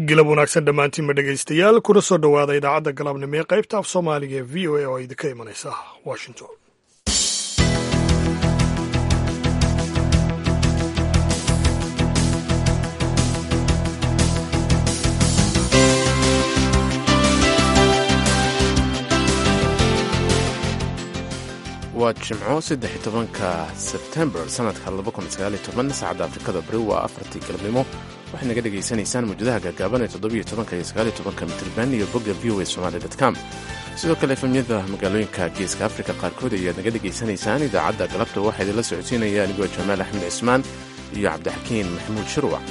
gilab wanaagsan dhammaantiinma dhegaystayaal kuna soo dhowaada idaacadda galabnimo ee qaybta af soomaaliga ee v o a oo idinka imanaysa washington waa jimco saddex iyo tobanka sebtembar sanadka saacadda afrikada bari waa afartii galabnimo waxaad naga dhegaysanaysaan mawjadaha gaagaaban ee toddobiyo tobanka iyo sagaaliyo tobanka mitirban iyo bogga v o a somali com sidoo kale efemyada magaalooyinka geeska afrika qaarkood ayaad naga dhegaysanaysaan idaacadda galabta waxaa idinla socodsiinaya anigoo jamaal axmed cismaan iyo cabdixakiin maxamuud shirwac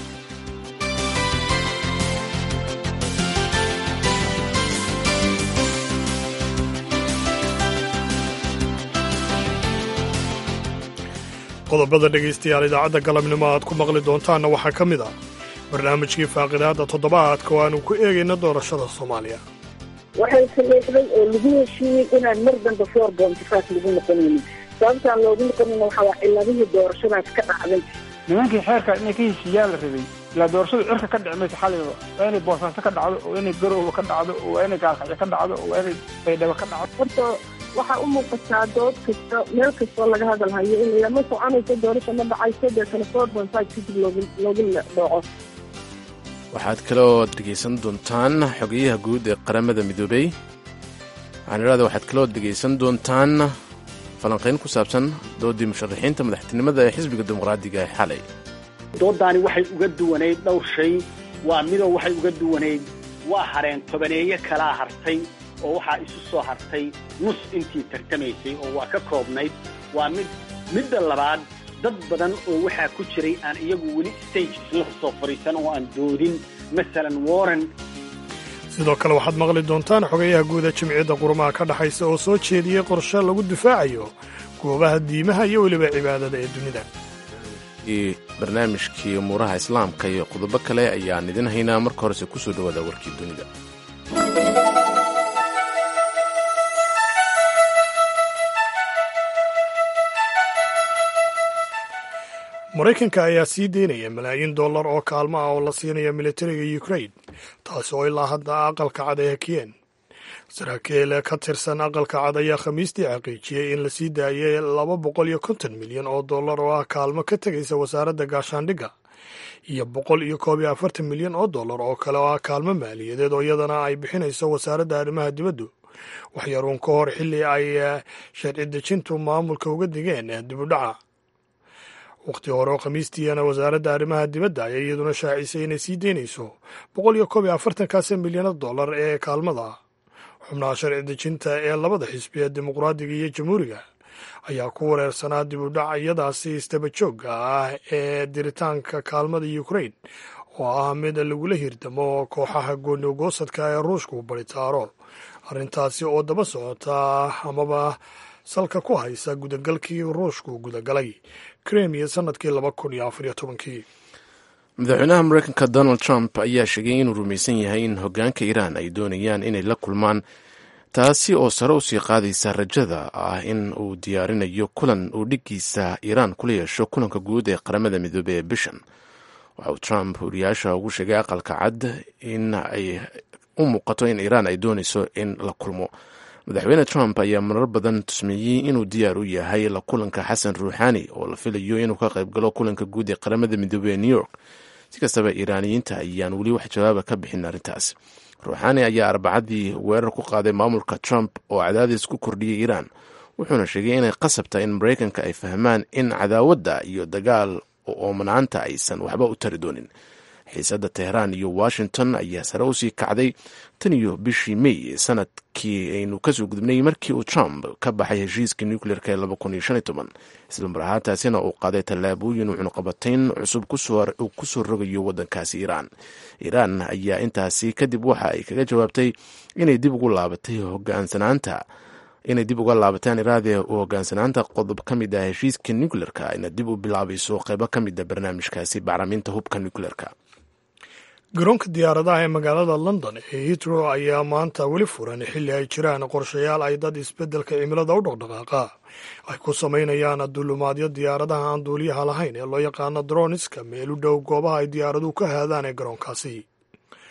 qodobada dhegaystayaal idaacadda galabnimo aad ku maqli doontaanna waxaa ka mid ah barnaamijkii faaqidaadda toddobaadka oo aanu ku eegayna doorashada soomaaliya waxay sameexday oo lagu heshiiyey inaan mar dambe four bontifaas lagu noqonaynin sababtaan loogu noqonayna waxaa waa ciladihii doorashadaas ka dhacday nimankii xeerka inay ka heshiiyaan la rabay ilaa doorashadu cirka ka dhici maysa xaliba waa inay boosaaso ka dhacdo oo inay garooba ka dhacdo oo waa inay gaalkacyo ka dhacdo oo waa inay baydhabo ka dhacdo horta waxaa u muuqataa dood kasta meel kastoo laga hadal hayo in lama soconayso doorasha ma dhacayso deetana four point five kadib loogu loogu dhaco waxaad kaloo dhegaysan doontaan xogeyaha guud ee qaramada midoobey waxaan idhahda waxaad kaloo dhegaysan doontaan falanqayn ku saabsan doodii musharaxiinta madaxtinimada ee xisbiga dimuqraadiga ee xalay doodaani waxay uga duwanayd dhowr shay waa midoo waxay uga duwanayd waa hareen tobaneeye kalaa hartay oo waxaa isu soo hartay nus intii tartamaysay oo waa ka koobnayd waa mid midda labaad dad badan oo waxaa ku jiray aan iyagu weli stage isla soo fadhiisan oo aan doodin masalan warren sidoo kale waxaad maqli doontaan xogayaha guuda jimciyadda qurumaha ka dhexaysa oo soo jeediyey qorshe lagu difaacayo goobaha diimaha iyo weliba cibaadada ee dunida barnaamijkii umuuraha islaamka iyo qodobo kale ayaan idin haynaa marka horese kusoo dhowaada warkii dunida maraykanka ayaa sii deynaya malaayiin dollar oo kaalmo ah oo la siinaya militariga ukrain taasi oo ilaa hadda aqalka cad ay hakiyeen saraakiil ka tirsan aqalka cad ayaa khamiistii xaqiijiyey in la sii daayay laba boqol iyo konton milyan oo dollar oo ah kaalmo ka tegaysa wasaaradda gaashaandhigga iyo boqol iyo koob iyo afartan milyan oo dollar oo kale oo ah kaalmo maaliyadeed oo iyadana ay bixinayso wasaaradda arrimaha dibaddu waxyaruun ka hor xilli ay sharci dejintu maamulka uga digeen dibudhaca wakhti hore oo khamiistiiyana wasaaradda arrimaha dibadda ayaa iyaduna shaacisay inay sii deynayso boqol iyo koob iyo afartankaas milyan dollar ee kaalmada ah xubnaha sharci dejinta ee labada xisbi ee dimuqraadiga iyo jamhuuriga ayaa ku wareersanaa dibudhacyadaasi istabajooga ah ee diritaanka kaalmada ukrain oo ah mid lagula hirdamo kooxaha goonogoosadka ee ruushku baritaaro arrintaasi oo daba socota amaba salka ku haysa gudagalkii ruushku gudagalay kremiya sanadkii laba kun iyo afariyo tobankii madaxweynaha mareykanka donald trump ayaa sheegay inuu rumaysan yahay in hoggaanka iiraan ay doonayaan inay la kulmaan taasi oo sare usii qaadaysa rajada ah in uu diyaarinayo kulan uu dhiggiisa iiraan kula yeesho kulanka guud ee qaramada midoobey ee bishan waxa uu trump wariyaasha ugu sheegay aqalka cad in ay u muuqato in iiraan ay doonayso in la kulmo madaxweyne trump ayaa marar badan tusmeeyey inuu diyaar u yahay la kulanka xasan ruuxaani oo la filayo inuu ka qayb galo kulanka guud ee qaramada midoobey ee new york si kastaba iiraaniyiinta ayaan weli wax jawaaba ka bixin arrintaas ruuxaani ayaa arbacadii weerar ku qaaday maamulka trump oo cadaadis ku kordhiyey iiraan wuxuuna sheegay inay qasabta in maraykanka ay fahmaan in cadaawadda iyo dagaal oomanaanta aysan waxba u tari doonin xiisadda teheraan iyo washington ayaa sare usii kacday tan iyo bishii may sanadkii aynu kasoo gudubnay markii uu trump ka baxay heshiiska nucleerka ee isla mar ahaantaasina uu qaaday tallaabooyin uu cunuqabatayn cusub uu kusoo rogayo wadankaasi iiraan iiraan ayaa intaasi kadib waxa ay kaga jawaabtay inay dib ugu laabatay hogaansanaanta inay dib uga laabataan iraade u hogaansanaanta qodob ka mid ah heshiiska nucleerka ayna dib u bilaabayso qaybo ka mid a barnaamijkaasi bacriminta hubka nucleerka garoonka diyaaradaha ee magaalada london ee hitro ayaa maanta weli furan xilli ay jiraan qorshayaal ay dad isbeddelka cimilada u dhaqdhaqaaqa ay ku samaynayaan duulumaadyo diyaaradaha aan duuliyaha lahayn ee loo yaqaano droniska meel u dhow goobaha ay diyaaraduhu ka haadaan ee garoonkaasi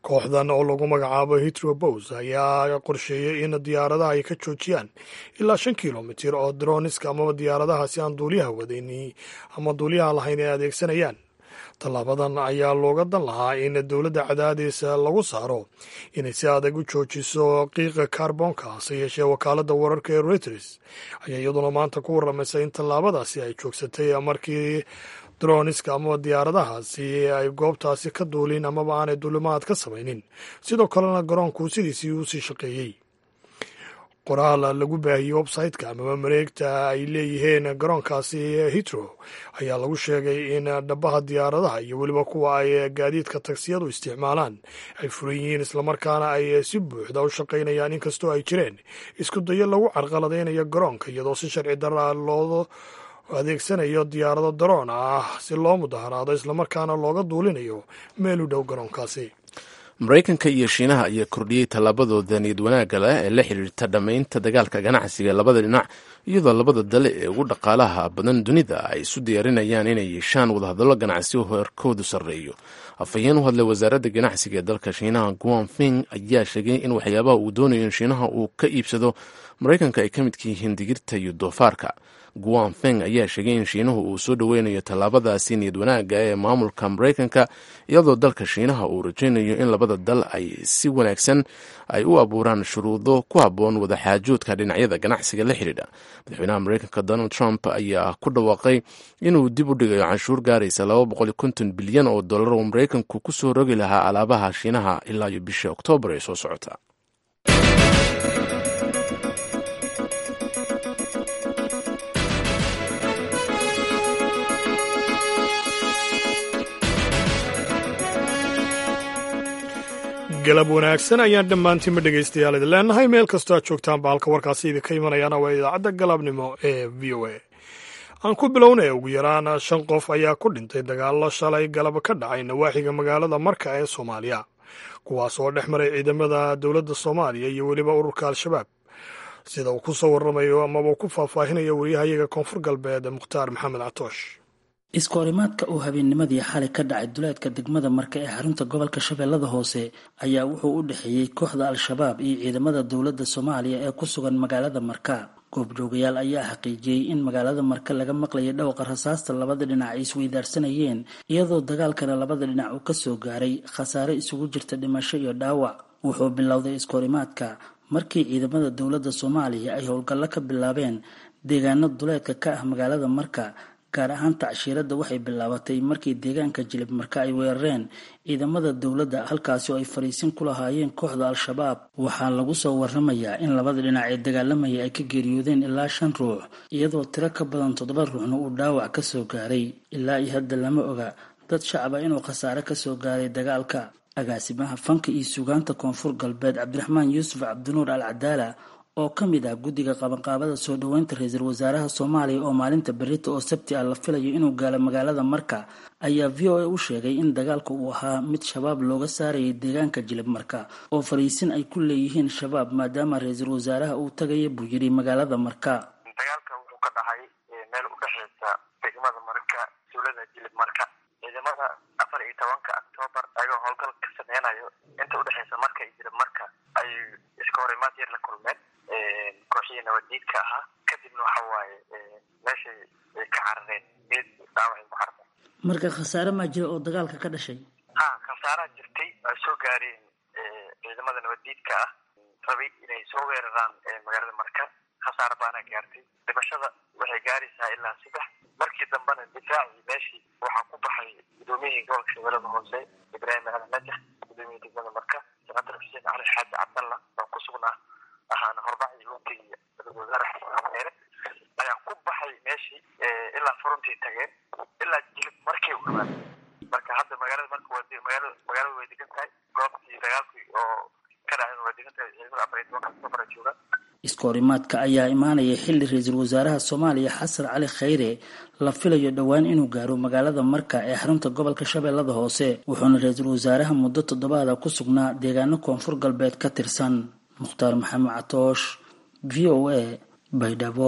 kooxdan oo lagu magacaabo hitrobos ayaa qorsheeyey in diyaaradaha ay ka joojiyaan ilaa shan kilomitir oo droniska amaba diyaaradahaasi aan duuliyaha wadayni ama duuliyaha lahayn ay adeegsanayaan tallaabadan ayaa looga dan lahaa in dowladda cadaadis lagu saaro inay si adag u joojiso qiiqa kaarboonka hase yeeshee wakaaladda wararka ee reuters ayaa iyaduna maanta ku waramaysay in tallaabadaasi ay joogsatay markii droniska amaba diyaaradahaasi ay goobtaasi ka duulin amaba aanay duulimaad ka samaynin sidoo kalena garoonku sidiisii usii shaqeeyey qoraal lagu baahiyey website-ka amaba mareegta ay leeyihiin garoonkaasi hitro ayaa lagu sheegay in dhabaha diyaaradaha iyo weliba kuwa ay gaadiidka tagsiyadu isticmaalaan ay furan yihiin islamarkaana ay si buuxda u shaqaynayaan inkastoo ay jireen isku dayo lagu carqaladaynayo garoonka iyadoo si sharci darra loo adeegsanayo diyaarado daroon ah si loo mudaharaado islamarkaana looga duulinayo meel u dhow garoonkaasi maraykanka iyo shiinaha ayaa kordhiyey tallaabadooda niyad wanaagga leh ee la xiriirta dhammaynta dagaalka ganacsiga labada dhinac iyadoo labada dale ee ugu dhaqaalaha badan dunida ay isu diyaarinayaan inay yeeshaan wadahadallo ganacsi heerkoodu sarreeyo afhayeen u hadlay wasaaradda ganacsiga ee dalka shiinaha guanfing ayaa sheegay in waxyaabaha uu doonayo in shiinaha uu ka iibsado maraykanka ay ka midka yihiin digirta iyo doofaarka guan feng ayaa sheegay in shiinuhu uu soo dhoweynayo tallaabadaasi niyad wanaagga ee maamulka maraykanka iyadoo dalka shiinaha uu rajaynayo in labada dal ay si wanaagsan ay u abuuraan shuruudo ku habboon wadaxaajoodka dhinacyada ganacsiga la xidhiidha madaxweynaha maraykanka donald trump ayaa ku dhawaaqay inuu dib u dhigayo canshuur gaaraysa bilyan oo dollar oo maraykanku ku soo rogi lahaa alaabaha shiinaha ilaa iyo bisha oktoobar ee soo socota galab wanaagsan ayaan dhammaantiinba dhegaystayaal idin leenahay meel kastoo aad joogtaan ba halka warkaasi idinka imanayaana waa idaacadda galabnimo ee v o a aan ku bilownay ugu yaraan shan qof ayaa ku dhintay dagaallo shalay galab ka dhacay nawaaxiga magaalada marka ee soomaaliya kuwaas oo dhex maray ciidamada dowladda soomaaliya iyo weliba ururka al-shabaab sida uu ku soo warramayo amaba uu ku faahfaahinayo wariyahayaga koonfur galbeed mukhtaar maxamed catoosh iskoorimaadka uu habeennimadii xalay ka dhacay duleedka degmada marka ee xarunta gobolka shabeellada hoose ayaa wuxuu u dhexeeyey kooxda al-shabaab iyo ciidamada dowladda soomaaliya ee ku sugan magaalada marka goobjoogayaal ayaa xaqiijiyey in magaalada marka laga maqlayay dhowqa rasaasta labada dhinac ay isweydaarsanayeen iyadoo dagaalkana labada dhinac uu kasoo gaaray khasaare isugu jirta dhimasho iyo dhaawac wuxuu bilowday iskoorimaadka markii ciidamada dowladda soomaaliya ay howlgallo ka bilaabeen deegaano duleedka ka ah magaalada marka gaar ahaan tacshiiradda waxay bilaabatay markii deegaanka jilib marka ay weerareen ciidamada dowladda halkaasi oo ay fariisin ku lahaayeen kooxda al-shabaab waxaa lagu soo waramayaa in labada dhinac ee dagaalamaya ay ka geeriyoodeen ilaa shan ruux iyadoo tiro ka badan toddoba ruuxna uu dhaawac ka soo gaaray ilaa iyo hadda lama oga dad shacaba inuu khasaare ka soo gaaray dagaalka agaasimaha fanka iyo sugaanta koonfur galbeed cabdiraxmaan yuusuf cabdinuur al cadaala oo ka mid ah guddiga qabanqaabada soo dhoweynta ra-iisul wasaaraha soomaaliya oo maalinta berita oo sabti ah la filayo inuu gaalo magaalada marka ayaa v o a u sheegay in dagaalka uu ahaa mid shabaab looga saarayay deegaanka jilib marka oo fariisin ay ku leeyihiin shabaab maadaama ra-iisul wasaaraha uu tagaya buu yidhi magaalada marka dagaalka wuxuu ka dhacay meel u dhexeysa degmada marka dowlada jilib marka ciidamada afar iyo tobanka octoobar ayagoo howlgal ka sameynayo inta udhexeysa marka iyo jilib marka ay iska horimaad yar la kulmeen kooxihii nabaddiidka ahaa kadibna waxa waaye meeshay ay ka carareen geed dhaawacay ku carareen marka khasaare maa jira oo dagaalka ka dhashay ha khasaaraa jirtay ay soo gaareen ciidamada nabaddiidka ah rabay inay soo weeraraan magaalada marka khasaare baana gaartay dhimashada waxay gaaraysaa ilaa saddex markii dambena difaacii meeshii waxaa ku baxay gudoomiyihii gobolka shabeellada hoose ibraahim aadan najax gudoomiyihii degmada marka senator xuseen cali xaaji cabdalla oo ku sugnaa ahaana horbacii hogeyga ra-isul wasaare xasan meere ayaa ku baxay meeshii ilaa furuntii tageen ilaa jilib markay u dhawaan marka hadda magaalada marka waa magaalada magaalada way degan tahay goobtii dagaalkii oo ka dhaceen waa degan tahay ciidamada afar iyo tobanka octoobar joogaan iskoorimaadka ayaa imaanaya xilli ra-iisul wasaaraha soomaaliya xasan cali khayre la filayo dhowaan inuu gaaro magaalada marka ee xarunta gobolka shabeellada hoose wuxuuna ra-iisul wasaaraha muddo toddobaada ku sugnaa deegaano koonfur galbeed ka tirsan mukhtaar maxamed catoosh v o a baydhabo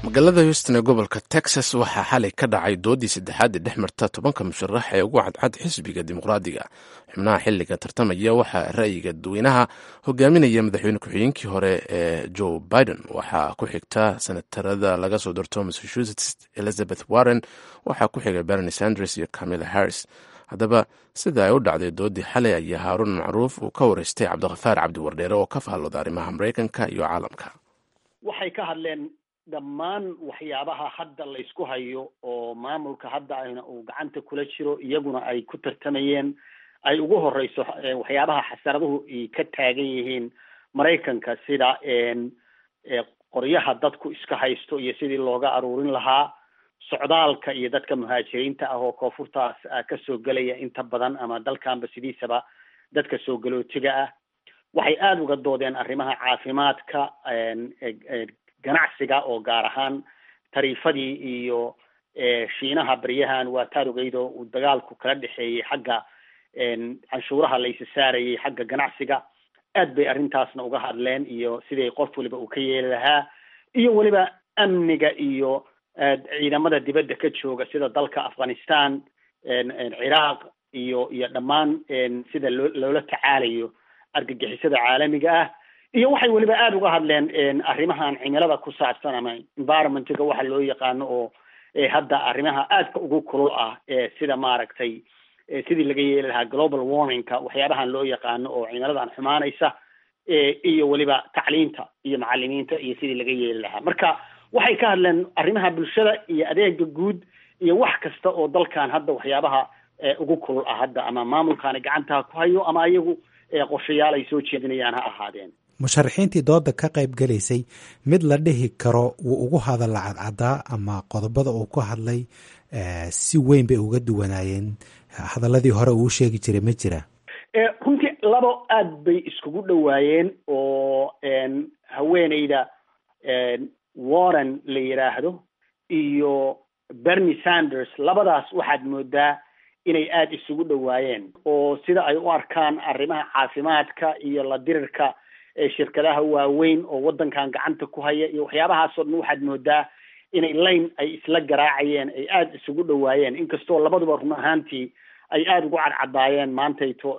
magaalada houston ee gobolka texas waxaa xalay ka dhacay doodii saddexaad ee dhex marta tobanka musharax ee ugu cadcad xisbiga dimuqraadiga xubnaha xiliga tartamaya waxaa ra'yiga dadweynaha hogaaminaya madaxweyne ku-xigeenkii hore ee joe biden waxaa ku xigta senatarada laga soo darto massachusetts elizabeth warren waxaa ku xigay bernie sanders iyo camilla harris haddaba sida ay u dhacday doodii xalay ayaa haaruun macruuf uu ka wareystay cabdikhafaar cabdi wardheere oo ka faallooda arrimaha maraykanka iyo caalamka waxay ka hadleen dhammaan waxyaabaha hadda la isku hayo oo maamulka hadda ayna uu gacanta kula jiro iyaguna ay ku tartamayeen ay ugu horeyso waxyaabaha xasaraduhu ay ka taagan yihiin maraykanka sida qoryaha dadku iska haysto iyo sidii looga aruurin lahaa socdaalka iyo dadka muhaajiriinta ah oo koonfurtaas kasoo gelaya inta badan ama dalkanba sidiisaba dadka soo galootiga ah waxay aada uga doodeen arrimaha caafimaadka ganacsiga oo gaar ahaan tariifadii iyo shiinaha baryahan waa taarugeydo uu dagaalku kala dhexeeyey xagga canshuuraha laysa saarayay xagga ganacsiga aad bay arrintaasna uga hadleen iyo siday qof waliba uu ka yeeli lahaa iyo weliba amniga iyo ciidamada dibadda ka jooga sida dalka afghanistan ciraaq iyo iyo dhammaan sida loo loola tacaalayo argagixisada caalamiga ah iyo waxay weliba aada uga hadleen arrimahan cimilada ku saabsan ama environmentga waxa loo yaqaano oo hadda arrimaha aadka ugu kulul ah sida maaragtay sidii laga yeeli lahaa global warmingka waxyaabahan loo yaqaano oo cimiladan xumaanaysa iyo weliba tacliinta iyo macalimiinta iyo sidii laga yeeli lahaa marka waxay ka hadleen arrimaha bulshada iyo adeega guud iyo wax kasta oo dalkan hadda waxyaabaha ugu kulul ah hadda ama maamulkaani gacantaha ku hayo ama ayagu qorshayaal ay soo jeedinayaan ha ahaadeen musharaxiintii dooda ka qayb galaysay mid la dhihi karo wuu ugu hadalla cadcadaa ama qodobada uu ku hadlay si weyn bay uga duwanaayeen hadaladii hore uu sheegi jiray ma jira runtii labo aad bay iskugu dhowaayeen oo haweeneyda warren la yidhaahdo iyo bernie sanders labadaas waxaad moodaa inay aada isugu dhowaayeen oo sida ay u arkaan arrimaha caafimaadka iyo la dirirka shirkadaha waaweyn oo waddankan gacanta ku haya iyo waxyaabahaasoo dhan waxaad moodaa inay layn ay isla garaacayeen ay aada isugu dhowaayeen inkastoo labaduba run ahaantii ay aada ugu cadcadaayeen maantayto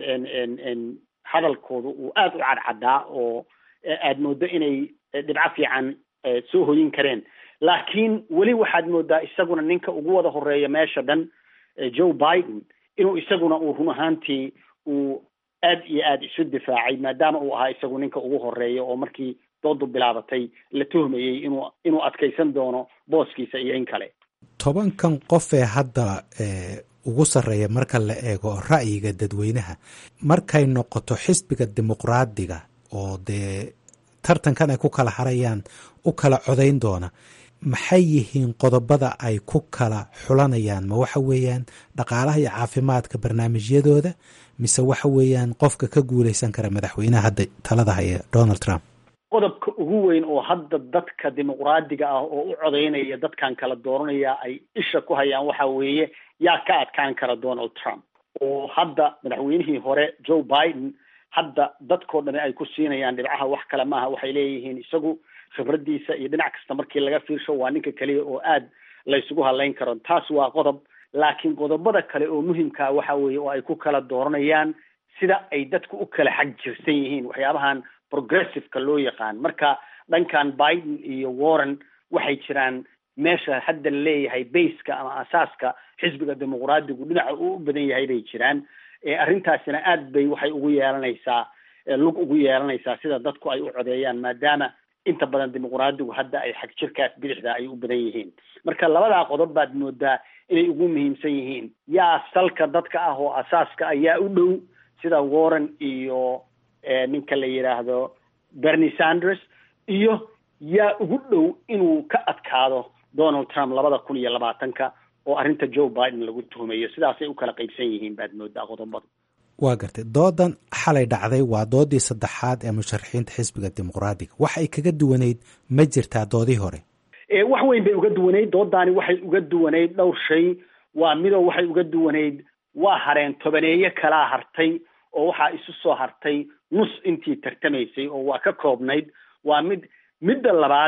hadalkooda uu aada u cadcadaa oo aad mooddo inay dhibco fiican soo hoyin kareen laakiin weli waxaad moodaa isaguna ninka ugu wada horeeya meesha dhan joe biden inuu isaguna uu run ahaantii uu aad iyo aada isu difaacay maadaama uu ahaa isagu ninka ugu horeeya oo markii doodu bilaabatay la tuhmayey inuu inuu adkaysan doono booskiisa iyo in kale tobankan qof ee hadda ugu sarreeya marka la eego ra'yiga dadweynaha markay noqoto xisbiga dimuqraadiga oo dee tartankan ay ku kala harayaan u kala codayn doona maxay yihiin qodobada ay ku kala xulanayaan ma waxa weeyaan dhaqaalaha iyo caafimaadka barnaamijyadooda mise waxa weeyaan qofka ka guuleysan kara madaxweynaha hadda talada haya donald trump qodobka ugu weyn oo hadda dadka dimuqraadiga ah oo u codaynaya dadkan kala dooranaya ay isha ku hayaan waxa weeye yaa ka adkaan kara donald trump oo hadda madaxweynihii hore joe biden hadda dadkoo dhani ay ku siinayaan dhibcaha wax kale maaha waxay leeyihiin isagu khibraddiisa iyo dhinac kasta markii laga fiirsho waa ninka keliya oo aad laysugu hadlayn karo taas waa qodob laakiin qodobada kale oo muhimkaa waxa weeye oo ay ku kala dooranayaan sida ay dadku u kala xag jirsan yihiin waxyaabahan progressiveka loo yaqaan marka dhankan biden iyo warren waxay jiraan meesha hadda la leeyahay baska ama asaaska xisbiga dimuqraadigu dhinaca uu u badan yahay bay jiraan arrintaasina aad bay waxay ugu yeelanaysaa lug ugu yeelanaysaa sida dadku ay u codeeyaan maadaama inta badan dimuqraadigu hadda ay xag jirkaas bidixda ay u badan yihiin marka labadaa qodob baad moodaa inay ugu muhiimsan yihiin yaa salka dadka ah oo asaaska ayaa u dhow sida warren iyo ninka la yidhaahdo bernie sanders iyo yaa ugu dhow inuu ka adkaado donald trump labada kun iyo labaatanka oo arrinta joe biden lagu tuhmayo sidaasay u kala qaybsan yihiin baad moodaa qodobadu waa gartay doodan xalay dhacday waa doodii saddexaad ee musharaxiinta xisbiga dimuqraadiga wax ay kaga duwanayd ma jirtaa doodii hore wax weyn bay uga duwanayd doodaani waxay uga duwanayd dhowr shay waa midoo waxay uga duwanayd waa hareen tobaneeye kalaa hartay oo waxaa isu soo hartay nus intii tartamaysay oo waa ka koobnayd waa mid midda labaad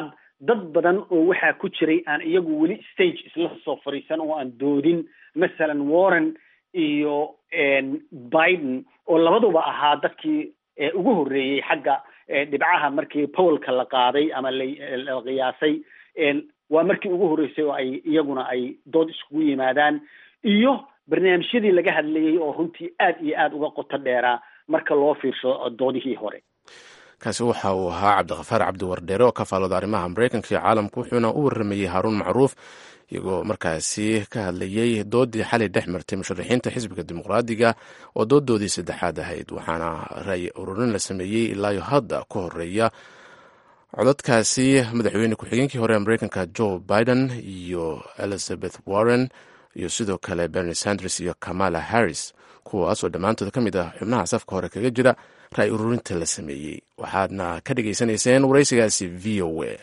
dad badan oo waxaa ku jiray aan iyagu weli stage isla soo fadhiisan oo aan doodin masalan warren iyo biden oo labaduba ahaa dadkii ugu horreeyey xagga dhibcaha markii powelka la qaaday ama la qiyaasay waa markii ugu horreysay oo ay iyaguna ay dood iskugu yimaadaan iyo barnaamijyadii laga hadlayay oo runtii aad iyo aad uga qoto dheeraa marka loo fiirsho doodihii hore kaasi waxa uu ahaa cabdikhafaar cabdiwardheere oo ka faalooda arrimaha maraykanka iyo caalamka wuxuuna u waramayey haaruun macruuf iyagoo markaasi ka hadlayey doodii xalay dhex martay musharaxiinta xisbiga dimuqraadiga oo doodoodii saddexaad ahayd waxaana ra'yi ururin la sameeyey ilaayo hadda ka horeeya codadkaasi madaxweyne ku-xigeenkii hore mareykanka joe biden iyo elizabeth warren iyo sidoo kale bernie sanders iyo kamala harris kuwaas oo dhammaantood ka mid ah xubnaha safka hore kaga jira ra'y ururinta la sameeyey waxaadna ka dhagaysanayseen waraysigaasi v o a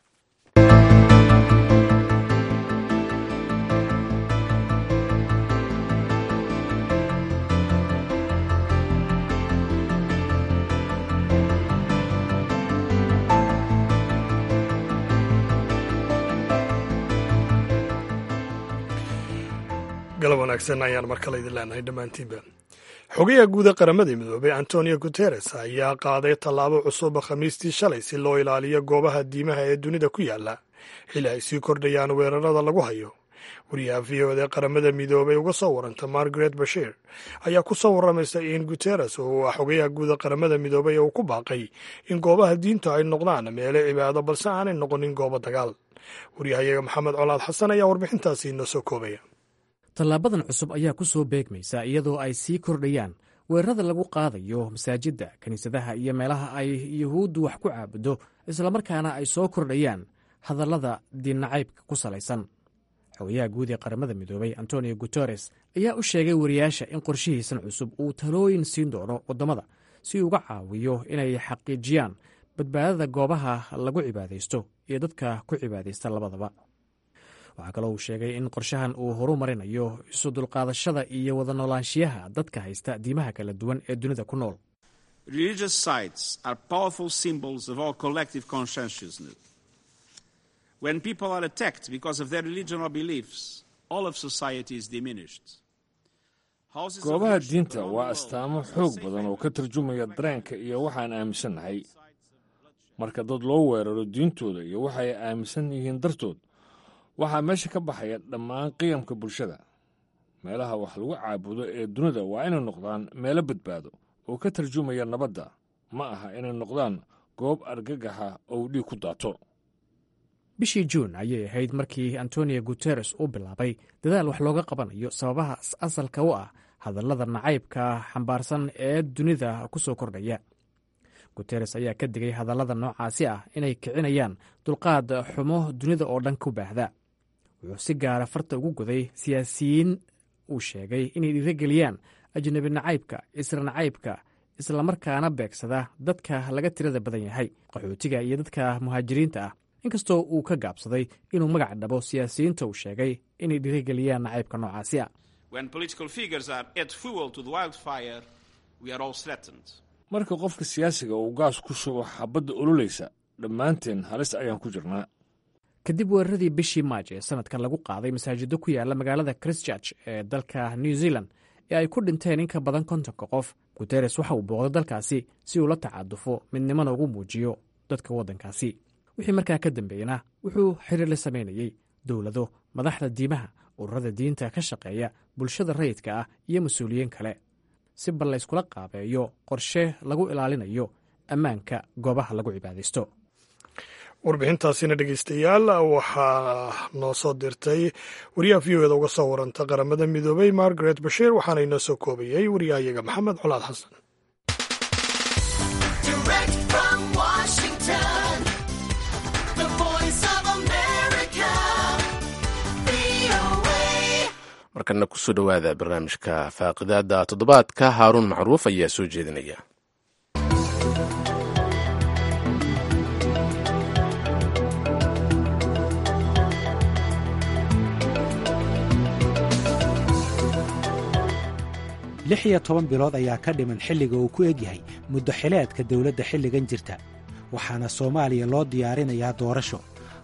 galab wanaagsan ayaan mar kale idin leenahay dhammaantiinba xogayaha guud ee qaramada midoobay antonio guteres ayaa qaaday tallaabo cusub khamiistii shalay si loo ilaaliyo goobaha diimaha ee dunida ku yaala xili ay sii kordhayaan weerarada lagu hayo wariyaha v o d qaramada midoobay uga soo waranta margaret bashir ayaa ku soo warramaysa in guteres oo ah xogayaha guud ee qaramada midoobay uu ku baaqay in goobaha diintu ay noqdaan meelo cibaado balse aanay noqonin goobo dagaal waryahayaga maxamed colaad xasan ayaa warbixintaasi inoo soo koobaya tallaabadan cusub ayaa ku soo beegmaysa iyadoo ay sii kordhayaan weerarada lagu qaadayo masaajidda kiniisadaha iyo meelaha ay yuhuuddu wax ku caabudo islamarkaana ay soo kordhayaan hadallada diinnacaybka ku salaysan xogayaha guud ee qaramada midoobay antonio guteres ayaa u sheegay wariyaasha in qorshihiisan cusub uu talooyin siin doono waddamada si uga caawiyo inay xaqiijiyaan badbaadada goobaha lagu cibaadaysto iyo dadka ku cibaadaysta labadaba waxaa kaloo uu sheegay in qorshahan uu horu marinayo isu dulqaadashada iyo wada noolaanshiyaha dadka haysta diimaha kala duwan ee dunida ku nool goobaha diinta waa astaamo xoog badan oo ka tarjumaya dareenka iyo waxaan aaminsannahay marka dad loo weeraro diintooda iyo waxa ay aaminsan yihiin dartood waxaa meesha ka baxaya dhammaan qiyamka bulshada meelaha wax lagu caabudo ee dunida waa inay noqdaan meelo badbaado oo ka tarjumaya nabadda ma aha inay noqdaan goob argagaxa oo dhiig ku daato bishii juun ayay ahayd markii antonio guteres uu bilaabay dadaal wax looga qabanayo sababaha asalka u ah hadallada nacaybka xambaarsan ee dunida ku soo kordhaya guteres ayaa ka digay hadallada noocaasi ah inay kicinayaan dulqaad xumo dunida oo dhan ku baahda wuxuu si gaara farta ugu goday siyaasiyiin uu sheegay inay dhiirogeliyaan ajnabi nacaybka isra nacaybka islamarkaana beegsada dadka laga tirada badan yahay qaxootiga iyo dadka muhaajiriinta ah inkastoo uu ka gaabsaday inuu magac dhabo siyaasiyiinta uu sheegay inay dhiirogeliyaan nacaybka noocaasi ah marka qofka siyaasiga uu gaas ku shubo xabadda ololaysa dhammaanteen halis ayaan ku jirnaa kadib weeraradii bishii maaj ee sanadkan lagu qaaday masaajido ku yaala magaalada christchurch ee dalka new zealand ee ay ku dhinteen in ka badan kontonka qof guteres waxa uu booqday dalkaasi si uu la tacadufo midnimana ugu muujiyo dadka waddankaasi wixii markaa ka dambeeyena wuxuu xiriir la samaynayey dowlado madaxda diimaha ururada diinta ka shaqeeya bulshada rayidka ah iyo mas-uuliyiin kale si bal layskula qaabeeyo qorshe lagu ilaalinayo ammaanka goobaha lagu cibaadaysto warbixintaasina dhegeystayaal waxaa noo soo dirtay wariyaha v o eda uga soo waranta qaramada midoobay margaret bashiir waxaana inoo soo koobayey wariyahayaga maxamed colaad xasan markana kusoo dhowaada barnaamijka faaqidaada toddobaadka haaruun macruuf ayaa soo jeedinaya lix iyo toban bilood ayaa ka dhiman xilliga uu ku egyahay muddo xileedka dowladda xilligan jirta waxaana soomaaliya loo diyaarinayaa doorasho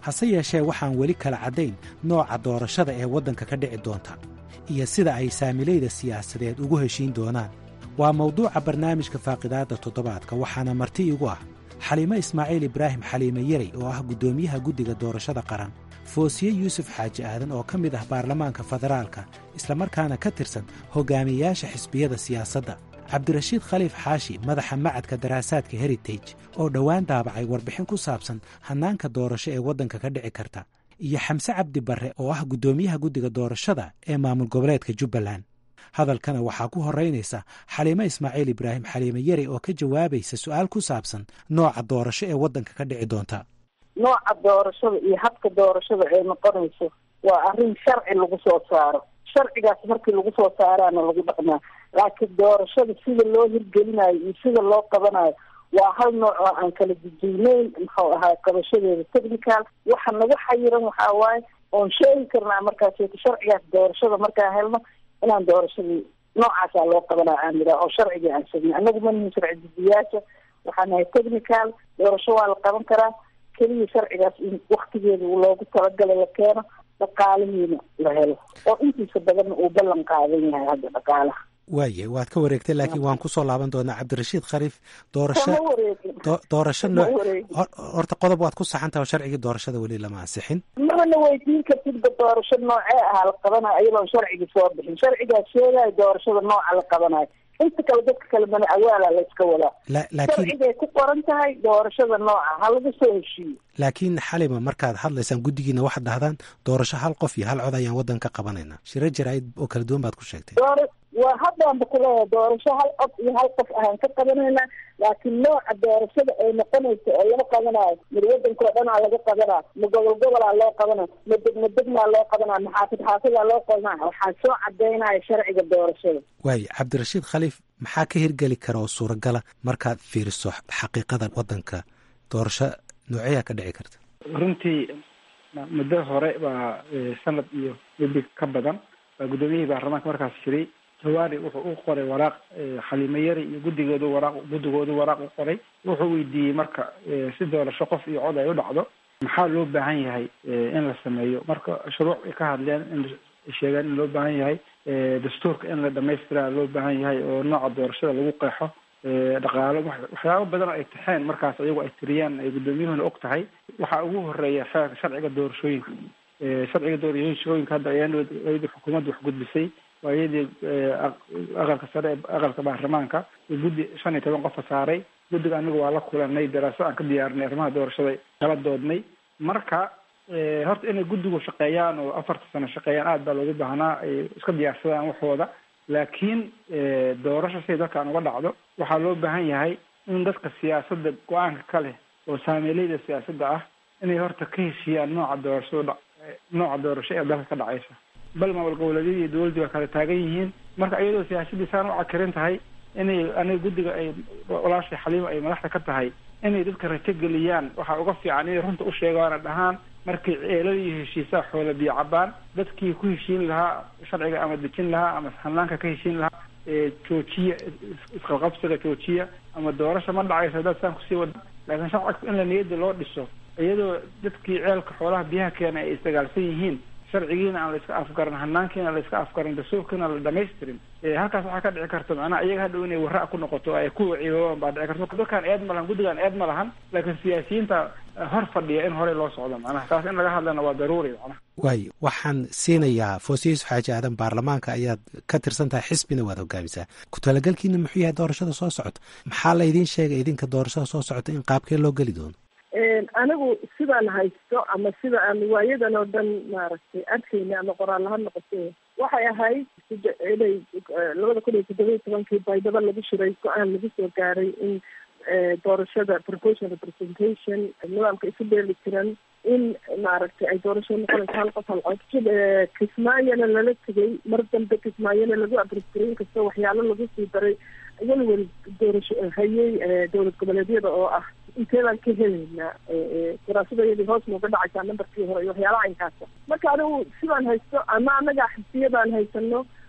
hase yeeshee waxaan weli kala caddayn nooca doorashada ee waddanka ka dhici doonta iyo sida ay saamilayda siyaasadeed ugu heshiin doonaan waa mawduuca barnaamijka faaqidaadda toddobaadka waxaana marti igu ah xaliimo ismaaciil ibraahim xaliime yarey oo ah guddoomiyaha guddiga doorashada qaran foosiye yuusuf xaaji aadan oo ka mid ah baarlamaanka federaalka islamarkaana ka tirsan hogaamiyayaasha xisbiyada siyaasadda cabdirashiid khaliif xaashi madaxa macadka daraasaadka heritage oo dhowaan daabacay warbixin ku saabsan hannaanka doorasho ee waddanka ka dhici karta iyo xamse cabdi barre oo ah guddoomiyaha guddiga doorashada ee maamul goboleedka jubbaland hadalkana waxaa ku horeynaysa xaliimo ismaaciil ibraahim xaliime yari oo ka jawaabaysa su-aal ku saabsan nooca doorasho ee waddanka ka dhici doonta nooca doorashada iyo habka doorashada ay noqonayso waa arrin sharci lagu soo saaro sharcigaas markii lagu soo saaraana lagu dhaqmaa laakiin doorashada sida loo hirgelinayo iyo sida loo qabanayo waa hal nooc oo aan kala dujeyneyn muxuu ahaa qabashadeeda technical waxa nagu xayiran waxaa waaye oon sheegi karnaa markaas sharcigaas doorashada markaa helno inaan doorashadii noocaasaa loo qabanaa aan yidhaha oo sharcigii aan sagnay annagu ma nihin sharci didiyaasha waxaa nahay technical doorasho waa la qaban karaa keliya sharcigaas in waktigeeda loogu talagala la keeno dhaqaalihiina la helo oo intiisa badanna uu ballan qaadan yahay hadda dhaqaalaha waaye waad ka wareegtay laakiin waan kusoo laaban doonaa cabdirashiid khaliif doorasho kama wareegin doorasho kama nooc wareegin hor- horta qodob waad ku saxan tahay oo sharcigii doorashada weli lama ansixin mana weydiin kartidba doorasho noocee ahaa la qabanayo ayadoon sharcigi soo bixin sharcigaas sheegayo doorashada nooca la qabanayo inta kale dadka kale mana awaala la iska wadaa La- laakiin sharcigay ku qoran tahay doorashada nooca ha lagu soo heshiiyo laakiin xalima markaad hadlaysaan guddigiina waxaad dhahdaan doorasho hal qof iyo hal cod ayaan waddanka qabanaynaa shiro jaraa'id oo kala duwan baad ku sheegtay doora waa haddaanba kuleeyahay doorasho hal cod iyo hal qof ahaan ka qabanaynaa laakiin nooca doorashada ay noqonayso oo laga qabanayo mid wadanka oo dhanaa laga qabanaa ma gobol gobolaa loo qabanaa ma degma degmaa loo qabanaa ma xaafid xaafidaa loo qabanaa waxaa soo cadaynaya sharciga doorashada waaye cabdirashiid khaliif maxaa ka hirgeli kara oo suuragala markaad fiiriso xaqiiqada waddanka doorasho nooceyaa ka dhici karta runtii muddo hore baa eh, sanad iyo midig ka badan baa guddoomiyihii baarlamaanka markaas jiray jawaari wuxuu u qoray waraaq eh, xaliimo yari iyo guddigoodu waraaq guddigoodu waraaq u qoray wuxuu weydiiyey marka eh, si doorasho qof iyo cod ay u dhacdo maxaa loo baahan yahay eh, in la sameeyo marka shuruuc ay ka hadleen in ay sheegeen in loo baahan yahay eh, dastuurka in la dhamaystiraa loo baahan yahay oo nooca doorashada lagu qeexo eh, dhaqaalo wax- waxyaabo badan oo ay taxeen markaas iyagu ay tiriyaan ay guddoomiyuhuna og tahay waxaa ugu horeeya xeerka sharciga doorashooyinka Eh, sharciga doorashooyinka hadda ayaan ayadii xukuumadda wax gudbisay waa iyadii eh, aq- aqalka sare ee aqalka baarlamaanka iyo guddi shan iyo toban qofa saaray guddiga anigu waa la kulanay daraasad aan ka diyaarinay arrimaha doorashada kala doodnay marka eh, horta inay guddigu shaqeeyaan oo afarta sano shaqeeyaan aad baa loogu baahnaa ay iska diyaarsadaan waxooda laakiin eh, doorasho siday dalkan uga dhacdo waxaa loo baahan yahay in dadka siyaasadda go-aanka ka leh oo saameeleyda siyaasadda ah inay horta ka heshiiyaan nooca doorashada dha- eh, nooca doorasho ee dalka ka dhacaysa bal maamul goboleedyada iyo dowladdu waa kala taagan yihiin marka iyadoo siyaasaddii saan u cakirin tahay inay aniga guddiga ay walaashay xaliimo ay madaxda ka tahay inay dadka rajo geliyaan waxaa uga fiican inay runta u sheegaana dhahaan markay ceelada iyo heshiisaa xoola biyo cabaan dadkii ku heshiin lahaa sharciga ama dejin lahaa ama hanaanka ka heshiin lahaa ee joojiya is- isqabqabsiga joojiya ama doorasha ma dhacayso haddaad saan kusii wada laakiin sharciga in la niyadda loo dhiso iyadoo dadkii ceelka xoolaha biyaha keena ay isdagaalsan yihiin sharcigiina aan la iska afgaran hanaankiina la iska afgaran dastuurkiina la dhamaystirin Eh, halkaas waxaa ka dhici karta macnaha iyaga hadhow inay warra ku noqoto ay ku waciyoobaan baa dhici karta marka dadkaan eed ma lahan guddigaan eed ma lahan laakiin siyaasiyiinta eh, hor fadhiya in horey loo socdo macnaha taas in laga hadlana waa daruuri macnaha waaye waxaan siinayaa foosiye yuusuf xaaji aadan baarlamaanka ayaad ka tirsan tahay xisbina waad hogaamisaa ku talagalkiina muxuu yahay doorashada soo socota maxaa laydin sheegay idinka doorashada soo socota in qaabkee loo geli doono anigu sidaan haysto ama sida aan waayadan oo dhan maaragtay arkayna ama qoraal ha noqotee waxay ahayd sida- inay eh, labada kun iyo toddoba iyo tobankii baydhabo lagu shiray go-aan lagu soo gaaray in eh, doorashada proportional representation nidaamka isu dheeli tiran in maaragtay ay doorasho noqonayso hal qof hal cod Eh, kismaayona lala tegay mar dambe kismaayona lagu abristiray inkastoo waxyaalo lagu sii daray welwel doorasho hayay eh, dowlad goboleedyada oo ah inteedaan ka helaynaa daraasadayadii hoos nooga dhacaysaa nambarkii hore iyo waxyaalaha inkaasa marka anigu sidaan haysto ama anaga xisbiyadaan haysano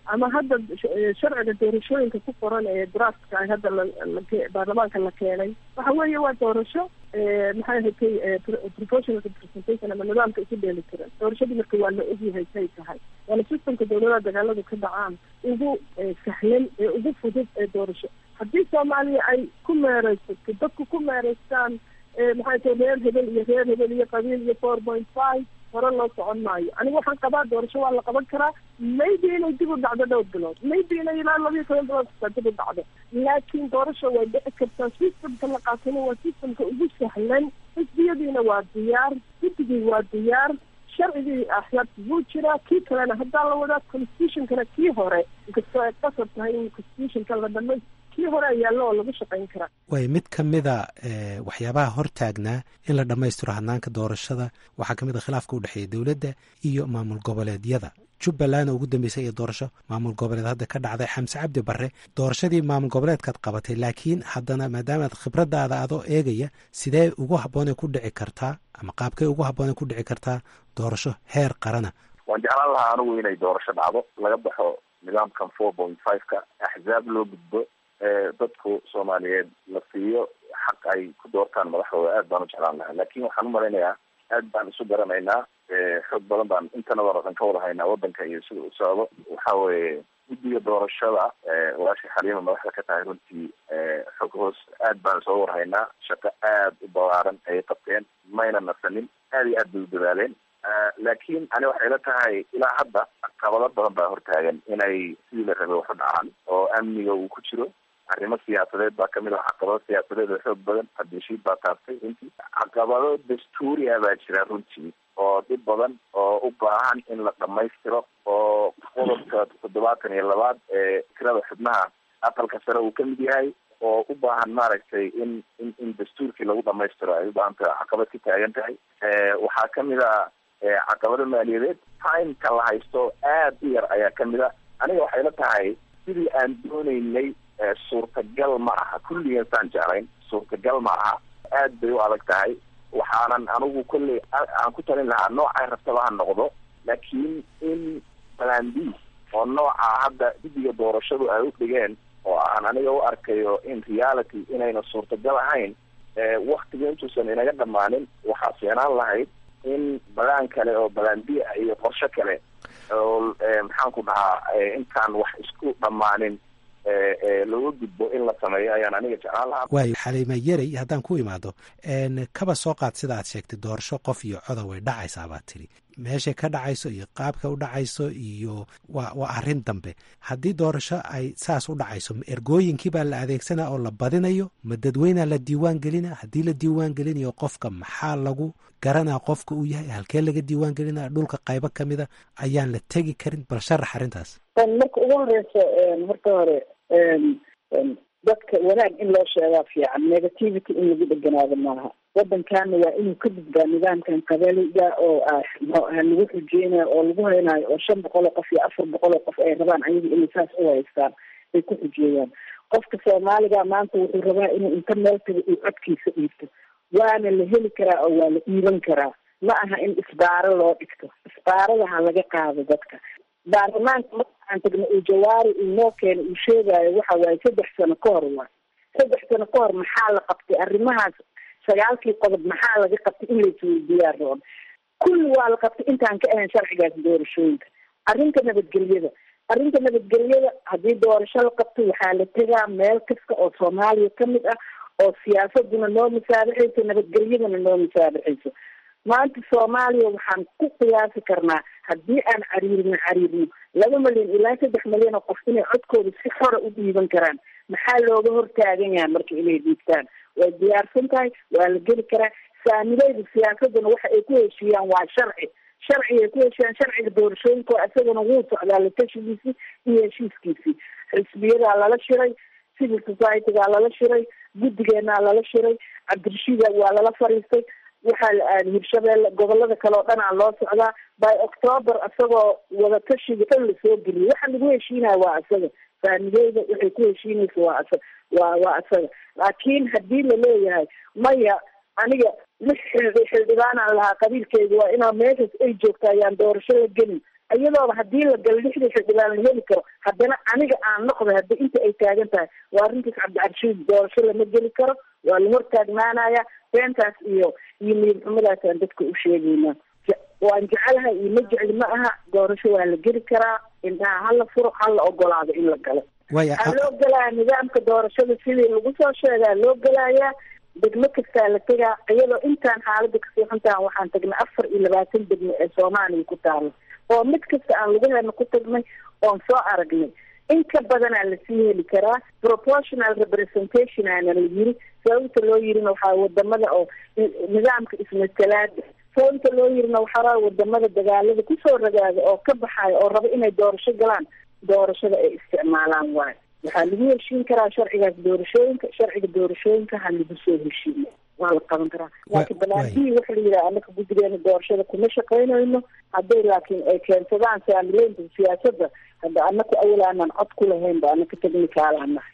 ama hadda sharciga doorashooyinka ku qoran ee draftka ay hadda baarlamaanka la keenay waxa weeye waa doorasho maxay ahatay proportional representation ama nidaamka isu dheeli tiran doorashadii marka waa la ogyahay say tahay waana systemka dowladaha dagaaladu ka dhacaan ugu sahlan ee ugu fudud ee doorasho haddii soomaaliya ay ku meereysato dadku ku meereystaan maxay tahay reer hebel iyo reer hebel iyo qabiil iyo four point five hore loo socon maayo aniga waxaan qabaa doorasho waa la qaban karaa maybe inay dib u dhacdo dhowr bilood maybe inay ilaa labiyo toban bilood kastaa dib u dhacdo laakiin doorasho way dhici kartaa systemka la qaatana waa systemka ugu sahlan xisbiyadiina waa diyaar guddigii waa diyaar sharcigii axyaabta wuu jiraa kii kalena haddaa la wadaa constitutionkana kii hore inkastoo ay qasab tahay in constitutionka la dhamay kii hore yaallo oo lagu shaqayn karaa way mid ka mida waxyaabaha hortaagnaa in la dhammaystiro hanaanka doorashada waxaa ka mid a khilaafka u dhexeeya dowladda iyo maamul goboleedyada jubbaland oo ugu dambeysay iyo doorasho maamul goboleed hadda ka dhacday xamse cabdi barre doorashadii maamul goboleedkaad qabatay laakiin haddana maadaamaad khibradaada adoo eegaya sidee ugu habboonay ku dhici kartaa ama qaabkay ugu habboonay ku dhici kartaa doorasho heer qarana waan jeclaan lahaa anigu inay doorasho dhacdo laga baxo nidaamkan four point five-ka axzaab loo gudbo dadku soomaaliyeed la siiyo xaq ay ku doortaan madaxdooda aad baan u jeclaan lahaa laakin waxaan umalaynayaa aad baan isu garanaynaa xoog badan baan intanada dhan ka wada haynaa wadanka iyo sida u socdo waxa weeye guddiga doorashada walaashii xaliima madaxda ka tahay runtii xog hoos aad baan soo warhaynaa shaqo aad u balaaran ayay qabteen mayna nasanin aad iyo aad bay u dadaaleen laakiin ani waxay la tahay ilaa hadda caqabado badan baa hortaagan inay sidii la rabay waxu dhacaan oo amniga uu ku jiro arrimo siyaasadeed baa kamid ah caqabado siyaasadeed oo xoog badan cabdishiid baa taabtay runtii caqabado dastuuri ah baa jira runtii oo dhib badan oo u baahan in la dhamaystiro oo qodobka toddobaatan iyo labaad ee tirada xubnaha aqalka sare uu kamid yahay oo u baahan maaragtay in in in dastuurkii lagu dhamaystiro ay u baahan tahay caqabad ka taagan tahay waxaa kamid a caqabado maaliyadeed timeka la haysto aad u yar ayaa kamid a aniga waxay la tahay sidii aan dooneynay suurtagal ma aha kulligan saan jeclayn suurtagal ma aha aad bay u adag tahay waxaanan anigu kolley aan ku talin lahaa noocay rabtaba ha noqdo laakiin in balandis oo nooca hadda guddiga doorashadu ay u dhigeen oo aan aniga u arkayo in reality inayna suurtagal ahayn waktiga intuusan inaga dhamaanin waxaa fiinaan lahayd in balaan kale oo balandia iyo qorshe kale oo maxaan ku dhahaa intaan wax isku dhammaanin looga gudbo in la sameeyo ayaan aniga jeclaan lahaa waayo xaliima yarey haddaan ku imaado kaba soo qaad sida aad sheegtay doorasho qof iyo coda way dhacaysaa baad tiri meeshay ka dhacayso iyo qaabka u dhacayso iyo waa waa arrin dambe haddii doorasho ay saas u dhacayso ma ergooyinkii baa la adeegsanaa oo la badinayo ma dadweynea la diiwaan gelina haddii la diiwaan gelinayo qofka maxaa lagu garanaa qofka uu yahay halkee laga diiwaan gelinaa dhulka qaybo kamida ayaan la tegi karin bal sharax arrintaas marka ugu horeysa marka hore dadka wanaag in loo sheegaa fiican negativity in lagu dheganaado maaha wadankaana waa inuu ka gudbaa nidaamkan qabaliga oo lagu xujeynayo oo lagu haynayo oo shan boqol oo qof iyo afar boqol oo qof ay rabaan ayaga inay saas u haystaan ay ku xujeeyaan qofka soomaaliga maanta wuxuu rabaa inuu inta meel taga uu codkiisa dhiibto waana la heli karaa oo waa la dhiiban karaa ma aha in isbaaro loo dhigto isbaarada ha laga qaado dadka baarlamaanka markaan tagna uu jawaari uu noo keena uu sheegayo waxa waaye saddex sano ka hor waay saddex sano ka hor maxaa la qabtay arrimahaas sagaalkii qodob maxaa laga qabtay in laisweydiiyaa roon kulli waa la qabtay intaan ka ahayn sharcigaas doorashooyinka arrinta nabadgelyada arrinta nabadgelyada haddii doorasho la qabto waxaa la tegaa meel kasta oo soomaaliya kamid ah oo siyaasaduna noo musaabixayso nabadgelyaduna noo musaabixayso maanta soomaaliya waxaan ku qiyaasi karnaa haddii aan cariirino cariirno laba milyan ilaa saddex milyan oo qof inay codkooda si xora u dhiiban karaan maxaa looga hortaagan yahay marka inay dhiibtaan way diyaarsan tahay waa la geli karaa saamileyda siyaasaduna waxa ay ku heshiiyaan waa sharci sharci ay ku heshiiyaan sharciga doorashooyinka oo isagana wuu socdaa la tashigiisii iyo heshiiskiisii xisbiyadaa lala shiray civil society-gaa lala shiray guddigeenaa lala shiray cabdirashiida waa lala fariistay waxaa la aaday hirshabeelle gobolada kale oo dhan aa loo socdaa by october isagoo wadatashiga dhan lasoo geliyay waxa lagu heshiinaya waa isaga faamileyda waxay ku heshiinaysa waa isa waa waa isaga laakiin haddii laleeyahay maya aniga lix xildhi xildhibaanaan lahaa qabiilkeyga waa inaa meeshaas ay joogta ayaan doorasho la gelin iyadooba haddii la galo lixdii xildhibaan la heli karo haddana aniga aan noqda haddi inta ay taagan tahay waa arrintaas cabdicarshiid doorasho lama geli karo waa la hortaagnaanaya beentaas iyo iyo midib xumadaas aan dadka u sheegayna waan jecelahay iyo ma jecli ma aha doorasho waa la geli karaa indhaha hala furo hala ogolaado in la galo waxaa loo gelaya nidaamka doorashada sidii lagu soo sheegaa loo gelayaa degmo kastaa la tegaa iyadoo intaan xaalada kasiixantahan waxaan tagnay afar iyo labaatan degmo ee soomaaliya ku taalo oo mid kasta aan lugaheena ku tagnay oon soo aragnay in ka badanaa lasii heli karaa proportional representation aana la yiri sababta loo yirina waxaa wadamada oo nidaamka ismatalaada sababta loo yirina waxaa wadamada dagaalada kusoo ragaada oo ka baxaya oo raba inay doorasho galaan doorashada ay isticmaalaan waayo waxaa lagu heshiin karaa sharcigaas doorashooyinka sharciga doorashooyinka ha lagu soo heshiiya waa la qaban karaa laakiin banaanbihii waxa la yidhaha anaka guddigeena doorashada kuma shaqaynayno hadday laakiin ay keensadaan saamileynta siyaasadda hadda anaka awalaanan cod ku lahaynba anaka technicalaanahay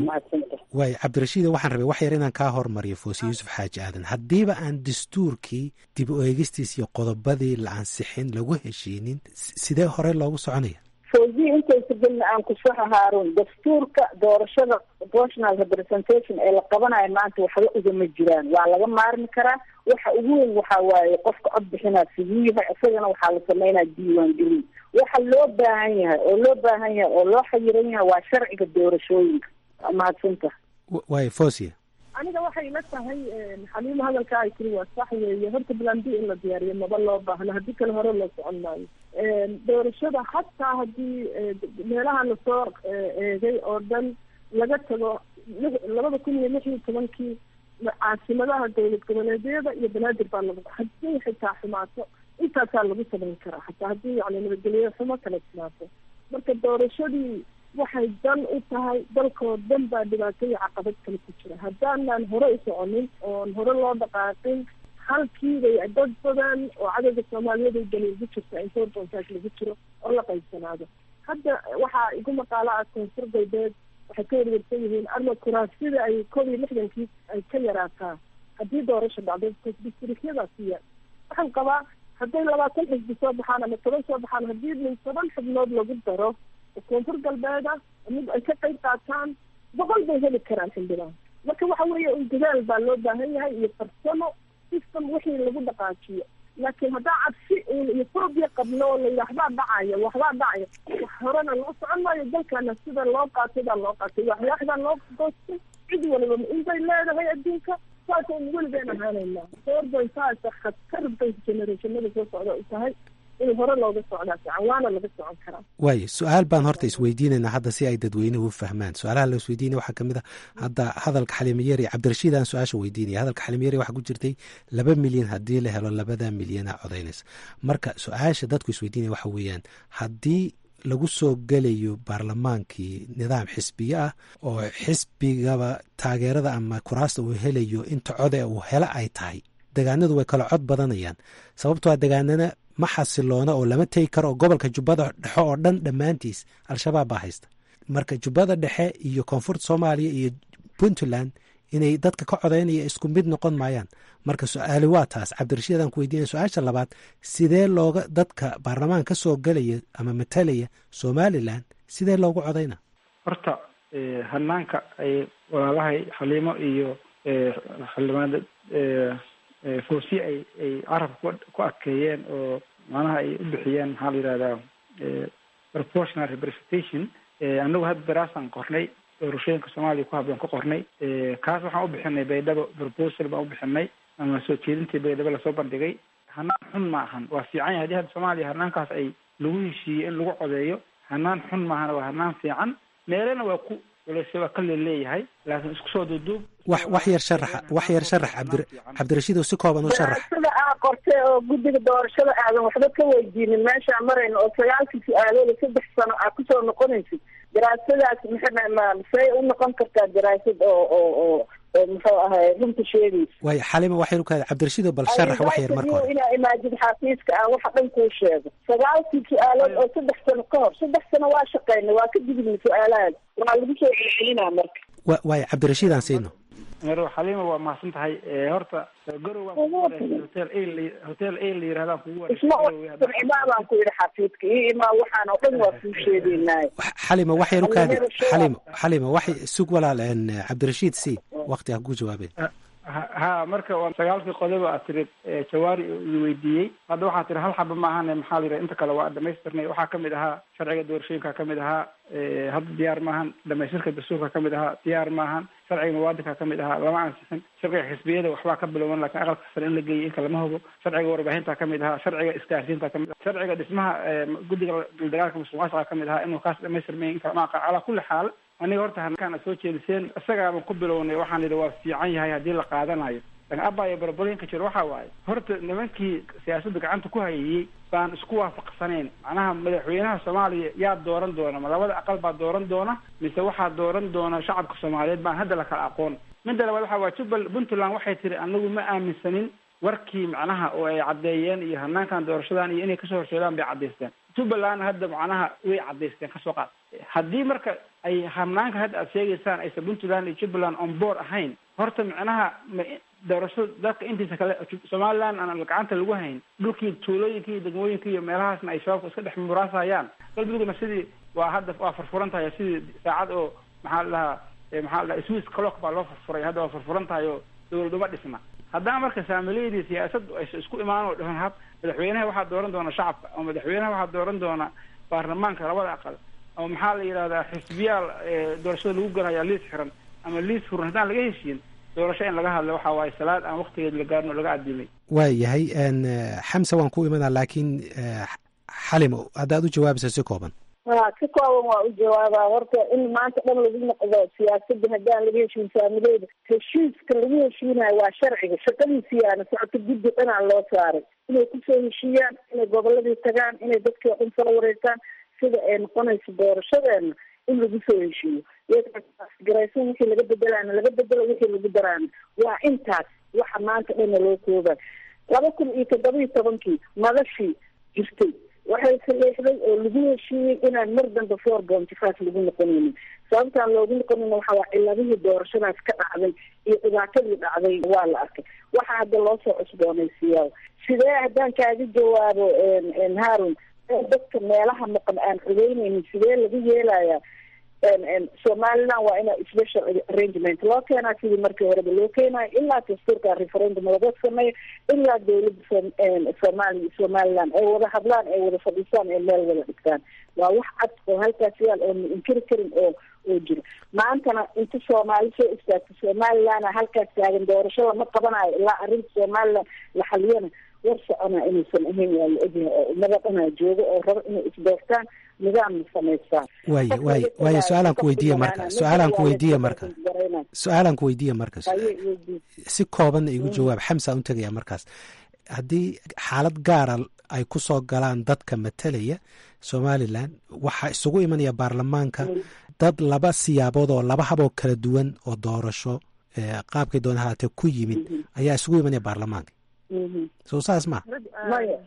waay cabdirashiida waxaan rabay wax yar inaan kaa hormariyo foose yuusuf xaaji aadan haddiiba aan dastuurkii dib u eegistiis iyo qodobadii la ansixin lagu heshiinin sidee hore loogu soconaya fawziya intaysa gelna aan ku saxa haaruun dastuurka doorashada proportional representation ee la qabanayo maanta waxba ugama jiraan waa laga maarmi karaa waxa ugu weyn waxa waaye qofka cod bixinaa siduu yahay isagana waxaa la sameynaa diiwaan gelin waxa loo baahan yahay oo loo baahan yahay oo loo xayiran yahay waa sharciga doorashooyinka waa mahadsanta waay fosia aniga waxay la tahay xaliimo hadalka ay tiri waa sax weeye horta plan b in la diyaariyo maba loo baahno haddii kale hore loo socon maayo doorashada hataa haddii meelaha lasoo eegay oo dhan laga tago labada kun iyo lix iyo tobankii caasimadaha dowlad goboleedyada iyo banaadir baa lagu haddii xitaa xumaato intaasaa lagu samayn karaa hataa haddii yani nabadgelyo xumo kala timaato marka doorashadii waxay dan u tahay dalkoo dhan baa dhibaato iyo caqabad kale ku jira haddaanan hore u soconin oon hore loo dhaqaaqin halkiibay dad badan oo cadowga soomaaliyeed ay dani ugu jirta in soordontaas lagu jiro oo la qaybsanaado hadda waxaa igu maqaalo ah koonfur galbeed waxay ka warwarsan yihiin arma kuraasida ay koob iyo lixdankii ay ka yaraataa haddii doorasha dhacdo districtyadaasi yar waxaan qabaa hadday labaatan xisbi soo baxaan ama toban soo baxaan haddii min toban xubnood lagu daro koonfur galbeeda mid ay ka qayb qaataan boqol bay heli karaan xildhibaan marka waxa weeye un dadaal baa loo baahan yahay iyo farsamo system wixii lagu dhaqaajiyo laakiin haddaa cabsi uun iyo fobia qabno oo la waxbaa dhacaya waxbaa dhacaya wax horena loo socon maayo dalkana sida loo qaatay baa loo qaatay waxyaaxdaa loo goostay cid waliba inbay leedahay adduunka saasaynu weligeena haanaynaa soordoy saasa khatar bay generationada soo socda u tahay in hore looga socdaa fiican waana laga socon karaa waayo su-aal baan horta isweydiinaynaa hadda si ay dadweynuhu u fahmaan su-aalaha la isweydiinaya waxaa kamid a hadda hadalka xalimayeri cabdirashiid aan su-aasha weydiinaya hadalka xalimayeri waxaa ku jirtay laba milyan haddii la helo labada milyana codaynaysa marka su-aasha dadku isweydiinaya waxa weeyaan haddii lagu soo gelayo baarlamaankii nidaam xisbiye ah oo xisbigaba taageerada ama kuraasta uu helayo inta code uu helo ay tahay degaanadu way kala cod badanayaan sababtoo a degaanana ma xasiloona oo lama tegi karo oo gobolka jubbada dhexe oo dhan dhammaantiis al-shabaab baa haysta marka jubbada dhexe iyo koonfurta soomaaliya iyo puntland inay dadka ka codaynaya isku mid noqon maayaan marka su-aali waa taas cabdirashiid aan ku weydiinaya su-aasha labaad sidee looga dadka baarlamaan ka soo gelaya ama matalaya somalilan sidee loogu codayna horta hanaanka ay walaalahay xaliimo iyo xildhibaanada foosiye ay ay carabka ku adkeeyeen oo macnaha ay u bixiyeen maxaa la yihahdaa proportional representation anagu hadda daraasaan qornay doorashooyinka soomaaliya ku habloon ka qornay kaas waxaan u bixinay baydhabo proposal baan u bixinay ama soo jeedintii baydhabo lasoo bandhigay hanaan xun ma ahan waa fiican yahay hadii hadda soomaaliya hanaankaas ay lagu heshiiyey in lagu codeeyo hanaan xun maahan waa hanaan fiican meelena waa ku culeyse waa ka leeleeyahay laakiin isku soo duuduub wax wax yar sharaxa wax yar sharax cabdi cabdirashiid oo si kooban u sharax sida aa qortay oo guddiga doorashada aadan waxba ka weydiinin meeshaa marayna oo sagaalkii su-aalooda saddex sano aa kusoo noqonaysid daraasadaas maxaa say u noqon kartaa daraasad oo oo oo oo muxuu ahay runta sheegaysa waayo xalima waxay ukaada cabdirashiid bal sharax wax yar marka hore inaa imaajid xafiiska aan waxa dhan kuu sheego sagaalkii su-aalood oo saddex sano ka hor saddex sano waa shaqeynay waa ka digidna su-aalahaas waa lagu soo celcelinaa marka wa waayo cabdirashiid aan siino mero xaliima waa mahadsan tahay horta garow waan kugu wareegay hotel a hotel a la yirahdaan kugu isma imaa baan ku yidhi xafiidka io imaa waxaan oo dhan waa kuu sheegaynay xalima wax yar u kaadi xalima xalima wax sug walaal cabdirashiid c wakti ha ku jawaabeen ha marka waa sagaalkii qodoba aad tiri jawaari i weydiiyey hadda waxaa tiri hal xaba ma ahane maxaa la yidhaha inta kale waa dhamaystirnay waxaa kamid ahaa sharciga doorashooyinka kamid ahaa hadda diyaar maahan dhamaystirka dastuurka kamid ahaa diyaar maahan sharciga muwaadinka kamid ahaa lama ansixin sharciga xisbiyada waxbaa ka bilowman lakin aqalka sare in la geeyay inka lama hubo sharciga warbaahinta kamid ahaa sharciga isgaarsiinta kamid aha sharciga dhismaha guddiga dagaalka musuqmaasuqa kamid ahaa inuu kaas dhamaystirmay in kala ma aqaan calaa kulli xaal aniga horta halkaan ad soo jeediseen isagaaban ku bilownay waxaan idhi waa fiican yahay haddii la qaadanayo lakin abaya barbarinka jiro waxa waaye horta nimankii siyaasadda gacanta ku hayayey baan isku waafaqsanayn macnaha madaxweynaha soomaaliya yaa dooran doona ma labada aqal baa dooran doona mise waxaa dooran doona shacabka soomaaliyeed baan hadda la kala aqoon midda labaad waxa waye jubbal puntland waxay tiri anagu ma aaminsanin warkii macnaha oo ay caddeeyeen iyo hanaankan doorashadan iyo inay kasoo horseedaan bay caddaysteen jubbaland hadda macnaha way caddaysteen kasoo qaad haddii marka ay hanaanka hadda aad sheegaysaan aysan puntland iyo jubbaland on board ahayn horta macnaha ma doorashada dalka intiisa kale somaliland aan gacanta lagu hayn dhulkii tuulooyinka iyo degmooyinka iyo meelahaasna ay shabaabka iska dhex muraasayaan galmudugna sidii waa hadda waa furfuran tahay sidii saacad oo maxaa la dhahaa maxaa la dhaha swiss clock baa loo furfuray hadda waa furfuran tahay oo dowlad uma dhisna haddana marka saamileydii siyaasaddu aysa isku imaan oo dhahan hab madaxweynaha waxaa dooran doona shacabka ama madaxweynaha waxaa dooran doona baarlamaanka labada aqal ama maxaa la yidhahdaa xisbiyaal doorashada lagu galayaa liis xiran ama liis furan haddaan laga heshiin doorasho in laga hadlo waxa waaye salaad aan waktigeed la gaarin oo laga adimay waa yahay xamse waan ku imanaa laakiin xalim haddaad u jawaabaysa si kooban ha si kooban waa u jawaabaa horta in maanta dhan lagu noqdo siyaasadda haddaan laga heshiin saamileeda heshiiska lagu heshiinayo waa sharciga shaqadiisiyaana socota guddi dhanaa loo saaray inay kusoo heshiiyaan inay goboladii tagaan inay dadkii o dhan soo wareegtaan sida ay noqonayso doorashadeena in lagu soo heshiiyo garaysan wixii laga bedelaana laga bedelo wixii lagu daraana waa intaas waxa maanta dhana loo kooba laba kun iyo toddoba iyo tobankii madashii jirtay waxay saleexday oo lagu heshiiyey inaan mar dambe four bonty five lagu noqonaynin sababtaan loogu noqonayn waxa waa ciladihii doorashadaas ka dhacday iyo dhibaatadii dhacday waa la arkay waxa hadda loo soo cusboonaysiiyaa sidee haddaan kaaga jawaabo harun dadka meelaha maqan aan codeynaynin sidee lagu yeelayaa somaliland waa ina special arrangement loo keenaa sidii markii horeba loo keenayo ilaa dastuurka referendum laga sameeyo ilaa dawladda soomaaliya iyo somaliland ay wada hadlaan ay wada fadhiisaan ay meel wada dhigtaan waa wax cad oo halkaas yaal oo ma inkiri karin oo oo jiro maantana inta soomaali soo istaagto somalilandna halkaas taagan doorasho lama qabanayo ilaa arrinta somaliland la xaliyana war soconaa inaysan ahayn waa la ogyahay oo ummada dhanaa joogo oo rabo inay isdoortaan nidaamna samaystaan waye waye waye su-aalaan ku weydiiye marka su-aalaan ku weydiiye marka su-aalaan ku weydiiye marka si koobanna igu jawaab xamsa un tegaya markaas haddii xaalad gaara ay ku soo galaan dadka matalaya somalilan waxaa isugu imanaya baarlamaanka dad laba siyaabood oo laba haboo kala duwan oo doorasho qaabkay doona haatee ku yimid ayaa isugu imanaya baarlamaanka soo saas ma maya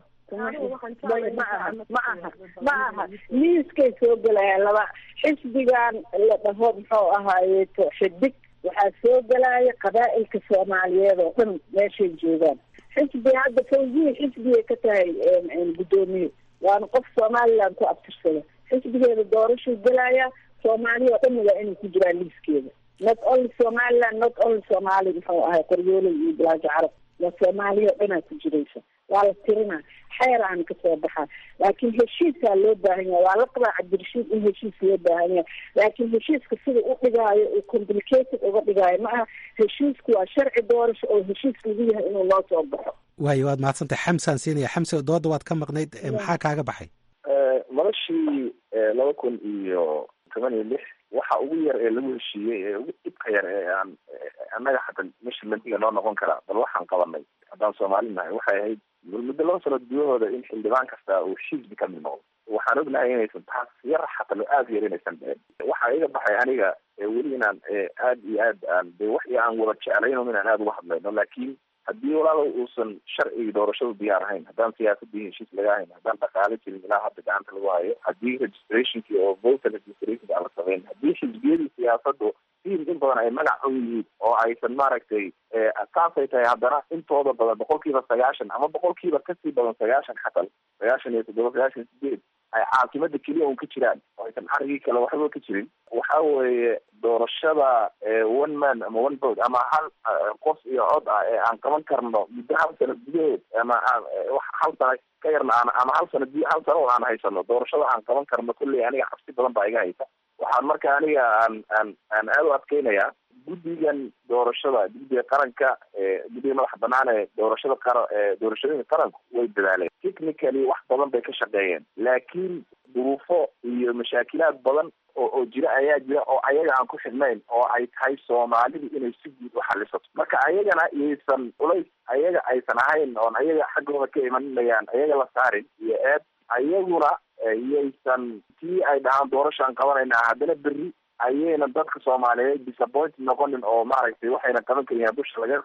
maya ma aha ma aha ma aha liiskay soo gelayaan laba xisbigan la dhaho muxuu ahaaye xidig waxaa soo gelaya qabaa'ilka soomaaliyeed oo dhan meeshay joogaan xisbi hadda fawziya xisbigay ka tahay guddoomiye waana qof somaliland ku abtirsada xisbigeeda doorashuu gelaya soomaaliya oo dhan waa inay ku jiraan liiskeeda not only somaliland not only somaali muxuu ahay qoryooley iyo bilaajo carab waa soomaaliya o dhanaa ku jiraysa waa la tirinaa xeer aan kasoo baxaa laakiin heshiiskaa loo baahan yahay waa la qabaa cabdirashiid in heshiis loo baahan yahay laakiin heshiiska sida u dhigaayo uu complicated uga dhigaayo ma aha heshiisku waa sharci doorasho oo heshiis lagu yahay inuu noo soo baxo waayo waad mahadsantahay xamsaan siinaya xamse dooda waad ka maqnayd maxaa kaaga baxay noloshii laba kun iyo toban iyo lix waxa ugu yar ee lagu heshiiyey ee ugu dhibka yar ee aan annaga hata meesha lambiga noo noqon karaa bal waxaan qabanay haddaan soomaali nahay waxay ahayd muddo laba sano gudahooda in xildhibaan kasta uu xisbi ka mid noqdo waxaan ognahay inaysan taas yar xata aada yar inaysan dhicin waxaa iga baxay aniga weli inaan aad iyo aad aan de wax aan wada jeclayno inaan aada uga hadlayno laakiin haddii walaalo uusan sharcigii doorashadu diyaar ahayn haddaan siyaasadii heshiis laga hayn haddaan dhaqaalo jirin ilaa hadda gacanta lagu hayo haddii registrationkii oo voter registrationka aan la samayn haddii xisbiyadii siyaasadu siin in badan ay magac og yihiin oo aysan maaragtay saasay tahay haddana intooda badan boqol kiiba sagaashan ama boqol kiiba kasii badan sagaashan xatal sagaashan iyo toddoba sagaashan sideed ay caasimada keliya un ka jiraan oo aysan carigii kale waxba ka jirin waxa weeye doorashada one man ama one vote ama hal qof iyo cod ah ee aan qaban karno muddo hal sano gudaheed ama hal sano ka yarna aan ama hal sano hal sano aan haysano doorashada aan qaban karno kulley aniga cabsi badan baa iga haysa waxaan marka aniga aan aan aan aada u adkeynayaa guddigan doorashada guddiga qaranka guddiga madaxa banaan ee doorashada qara doorashooyinka qaranku way dadaaleen technically wax badan bay ka shaqeeyeen laakiin duruufo iyo mashaakilaad badan oo oo jira ayaa jira oo ayaga aan ku xidhnayn oo ay tahay soomaalidu inay si guud u xalisato marka ayagana iyaysan culays ayaga aysan ahayn oon ayaga xaggooda ka imaninayaan ayaga la saarin iyo eed ayaguna iyaysan tii ay dhahaan doorashaan qabanayna haddana berri ayayna dadka soomaaliyeed disappoint noqonin oo maaragtay waxayna qaban karin dusha laga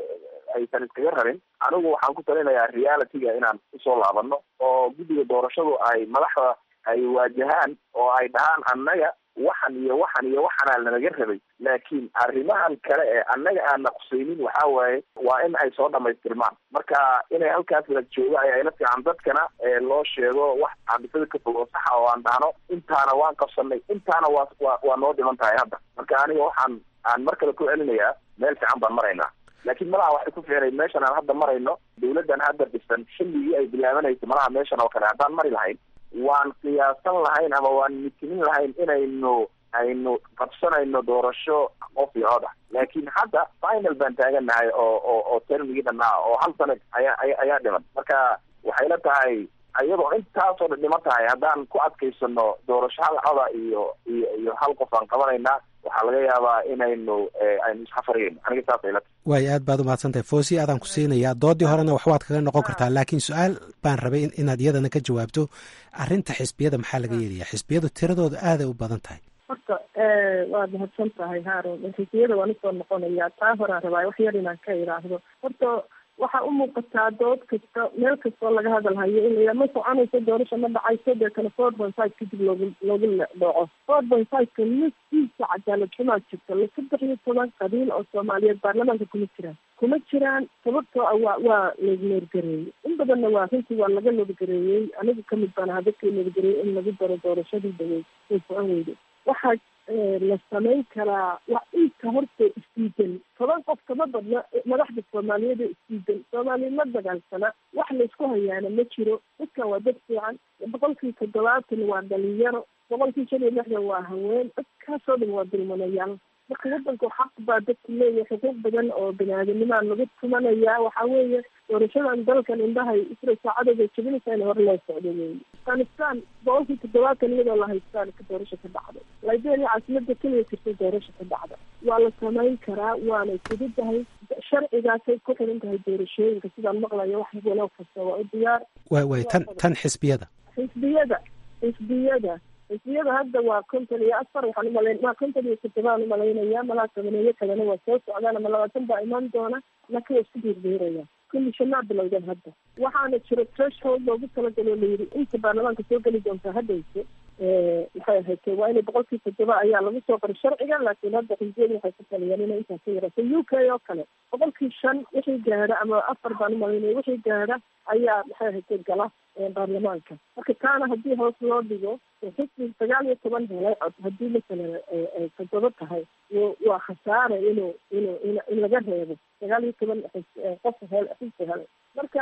aysan iskaga rarin anigu waxaan ku talinayaa realityga inaan usoo laabano oo guddiga doorashadu ay madaxda ay waajahaan oo ay dhahaan annaga waxan iyo waxan iyo waxanaa lanaga rabay laakiin arrimahan kale ee annaga aana qusaynin waxa waaye waa in ay soo dhamaystirmaan marka inay halkaas la joogo ayaa ila fiican dadkana loo sheego wax cabisada ka fog oo saxa oo aan dhahno intaana waan qabsanay intaana waa wa waa noo dhiman tahay hadda marka aniga waxaan aan mar kale ku celinayaa meel fiican baan maraynaa laakiin malaha waxay ku fiicnay meeshan aan hadda marayno dawladdan hadda dhisan xilligii ay bilaabanayso malaha meeshan oo kale haddaan mari lahayn waan qiyaasan lahayn ama waan mitinin lahayn inaynu aynu qabsanayno doorasho qof iyo cod ah laakiin hadda final baan taagannahay oo oo oo termigii dhanaa oo hal sana ayaa aya ayaa dhiman marka waxay la tahay iyadoo intaasoo dhan dhiman tahay haddaan ku adkaysano doorasho hal coda iyo iyo iyo hal qof aan qabanaynaa waxaa laga yaabaa inaynu aynu isxafariyayno aniga saasay la tahay waayo aad baad umahadsan tahay foosi aadaan ku siinayaa doodii horena waxbaad kaga noqon kartaa laakiin su-aal baan rabay inaad iyadana ka jawaabto arrinta xisbiyada maxaa laga yeelayaa xisbiyadu tiradooda aaday u badan tahay horta waad mahadsan tahay haarun xisbiyada waan usoo noqonayaa taa horaan rabaa wax yar inaan ka idhaahdo horta waxaa u muuqataa dood kasta meel kastoo laga hadalhayo in la ma soconayso doorasha ma dhacayso deetana four point five kadib loogu loogu dhaco four point fiveka naftiisa cadaalad xumaa jirta la saddex iyo toban qabiil oo soomaaliyeed baarlamaanka kuma jiraan kuma jiraan sababtoo ah waa waa laneergareeyey in badanna waa runtii waa laga noodgareeyey anigu kamid baan aha dadkii noodgareeyey in lagu daro doorashadii dawey way socon weyday waxaa la samayn karaa waa inta horta isdiidan toban qof kama badna madaxda soomaaliyeed ee isdiidan soomaaliya ma dagaalsana wax laysku hayaana ma jiro dadkan waa dad fiican boqolkii toddobaatan waa dhalinyaro boqolkii shan iyo lixdan waa haween dadkaasoo dhan waa dulmanayaal marka wadanku xaq baa dadku leeyahay xuquuq badan oo bani-aadamnimaa lagu tumanayaa waxaa weeye doorashadan dalkan indhahay isra saacadooda jebinaysa in hore loo socdo weeye afghanistan boqolkii toddobaatan iyadoo la haystaan ka doorasha ka dhacday liberia caasimada keliya jirtay doorasha ka dhacda waa la samayn karaa waanay fududahay sharcigaasay ku xiran tahay doorashooyinka sidaan maqlayo wax walow kasta waa u diyaar way way tan tan xisbiyada xisbiyada xisbiyada xisbiyada hadda waa konton iyo afar waxaan umalayn waa konton iyo toddobaan umalaynaya malaa tobaneeyo kalena waa soo socdaan ama labaatan baa imaan doona laakiin waa isku biirbiiraya kulli shanaa bilowdan hadda waxaana jiro threshold loogu talagalo layidhi inta baarlamaanka soo geli doontaa haddayse maxay ahaytay waa inay boqolkii toddoba ayaa lagu soo qoray sharciga laakiin hadda xisbiyadu waxay ku taliyeen inay intaas ka yaraato u k oo kale boqolkii shan wixii gaadha ama afar baan umalaynaya wixii gaadha ayaa maxay ahaytay gala baarlamaanka marka taana haddii hoos loo dhigo xisbi sagaal iyo toban helay cod haddii masalan toddoba tahay waa khasaare inuu inuu in laga reebo sagaal iyo toban qof hel xisbi helay marka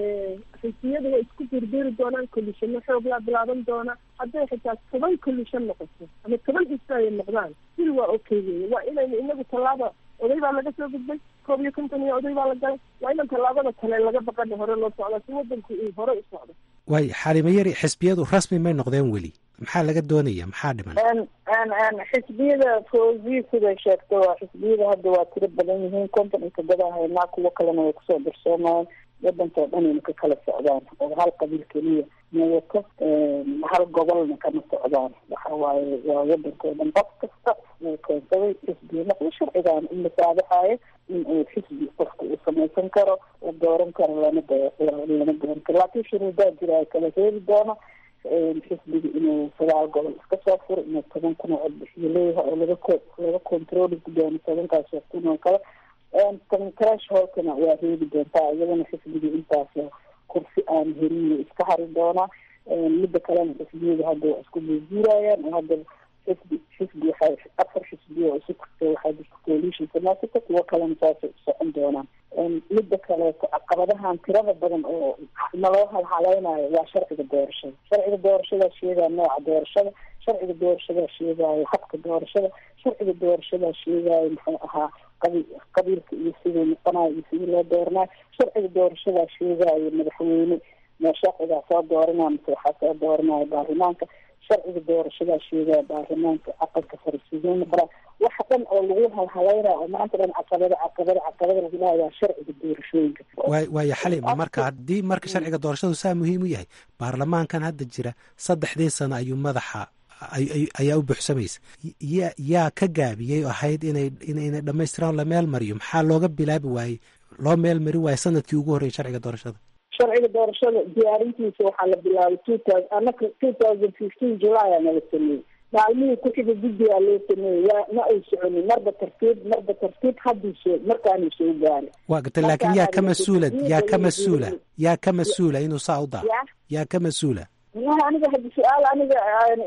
xisbiyada way isku birbiri doonaan kolishano xoog laa bilaaban doona hadday xitaa toban kolishan noqoto ama toban xisbi ay noqdaan sil waa okay weye waa inaynu inagu tallaaba oday baa laga soo gudbay koob iyo konton iyo oday baa la galay waa inan tallaabada kale laga baqana hore loo socdaa si wadanku uu hore u socdo waayo xalimo yari xisbiyadu rasmi may noqdeen weli maxaa laga doonaya maxaa dhiman xisbiyada foozi siday sheegto waa xisbiyada hadda waa tiro badan yihiin konton iyo toddoba haynaa kuwo kalena way kusoo darsoomayaan wadankao dhan ayna ka kala socdaan oo hal qabiil keliya ma wato hal gobolna kama socdaan waxa waaye waa wadankao dhan qof kasta buu keensaday xisbiga marka sharcigan in la saadaxaayo in uu xisbi qofka uu samaysan karo la dooran karo lana lana dooran karo laakiin shuruudaa jira ay kala reebi doono xisbiga inuu sagaal gobol iska soo furo inuu toban kun oo codbixiyo leeyahay oo laga ko laga controli doono tobankaas oo kun oo kale crash holkana waa reebi doontaa iyadana xisbiga intaas kursi aan helin iska hari doonaa midda kalena xisbiyada hadda waa isku buubuurayaan oo hadda xisbi xisbi waxay afar xisbi oo isu kurtay waxaa jirta coalition samaasika kuwo kalena saasay socon doonaan midda kaleeto caqabadahan tirada badan oo naloo halhaleynayo waa sharciga doorashada sharciga doorashadaa sheegaya nooca doorashada sharciga doorashadaa sheegaayo habka doorashada sharciga doorashadaa sheegaayo muxuu ahaa qabi qabiilka iyo siduu noqonayo iyo sidii loo dooranayo sharciga doorashadaa sheegaayo madaxweyne ma sharcigaa soo dooranaya mise waxaa soo dooranaya baarlamaanka sharciga doorashadaa sheegaya baarlamaanka aqalka sare siduu noqonaa waxa dhan oo lagu halhaleynaya oo maanta dhan caqabada caqabada caqabada lagu dhahay waa sharciga doorashooyinka waay waaya xalima marka haddii marka sharciga doorashadu saa muhiim u yahay baarlamaankan hadda jira saddexdii sano ayuu madaxa ayaa u buuxsamaysa ya yaa ka gaabiyey oo ahayd inay inay dhamaystiraan la meel mariyo maxaa looga bilaabi waayey loo meel mari waayo sanadkii ugu horreeyay sharciga doorashada sharciga doorashada diyaarintiisa waxaa la bilaabay two thousand anaka two thousand fifteen july aa nala sameeyey maalmihii ku-xiga guddigaa loo sameeyey waa ma ay soconin marba tartiib marba tartiib hadduu soo markaanuu soo gaaray waa garta laakiin yaa ka mas-uula yaa ka mas-uula yaa ka mas-uula inuu saa u daa yaa ka mas-uula wallahi aniga haddi su-aal aniga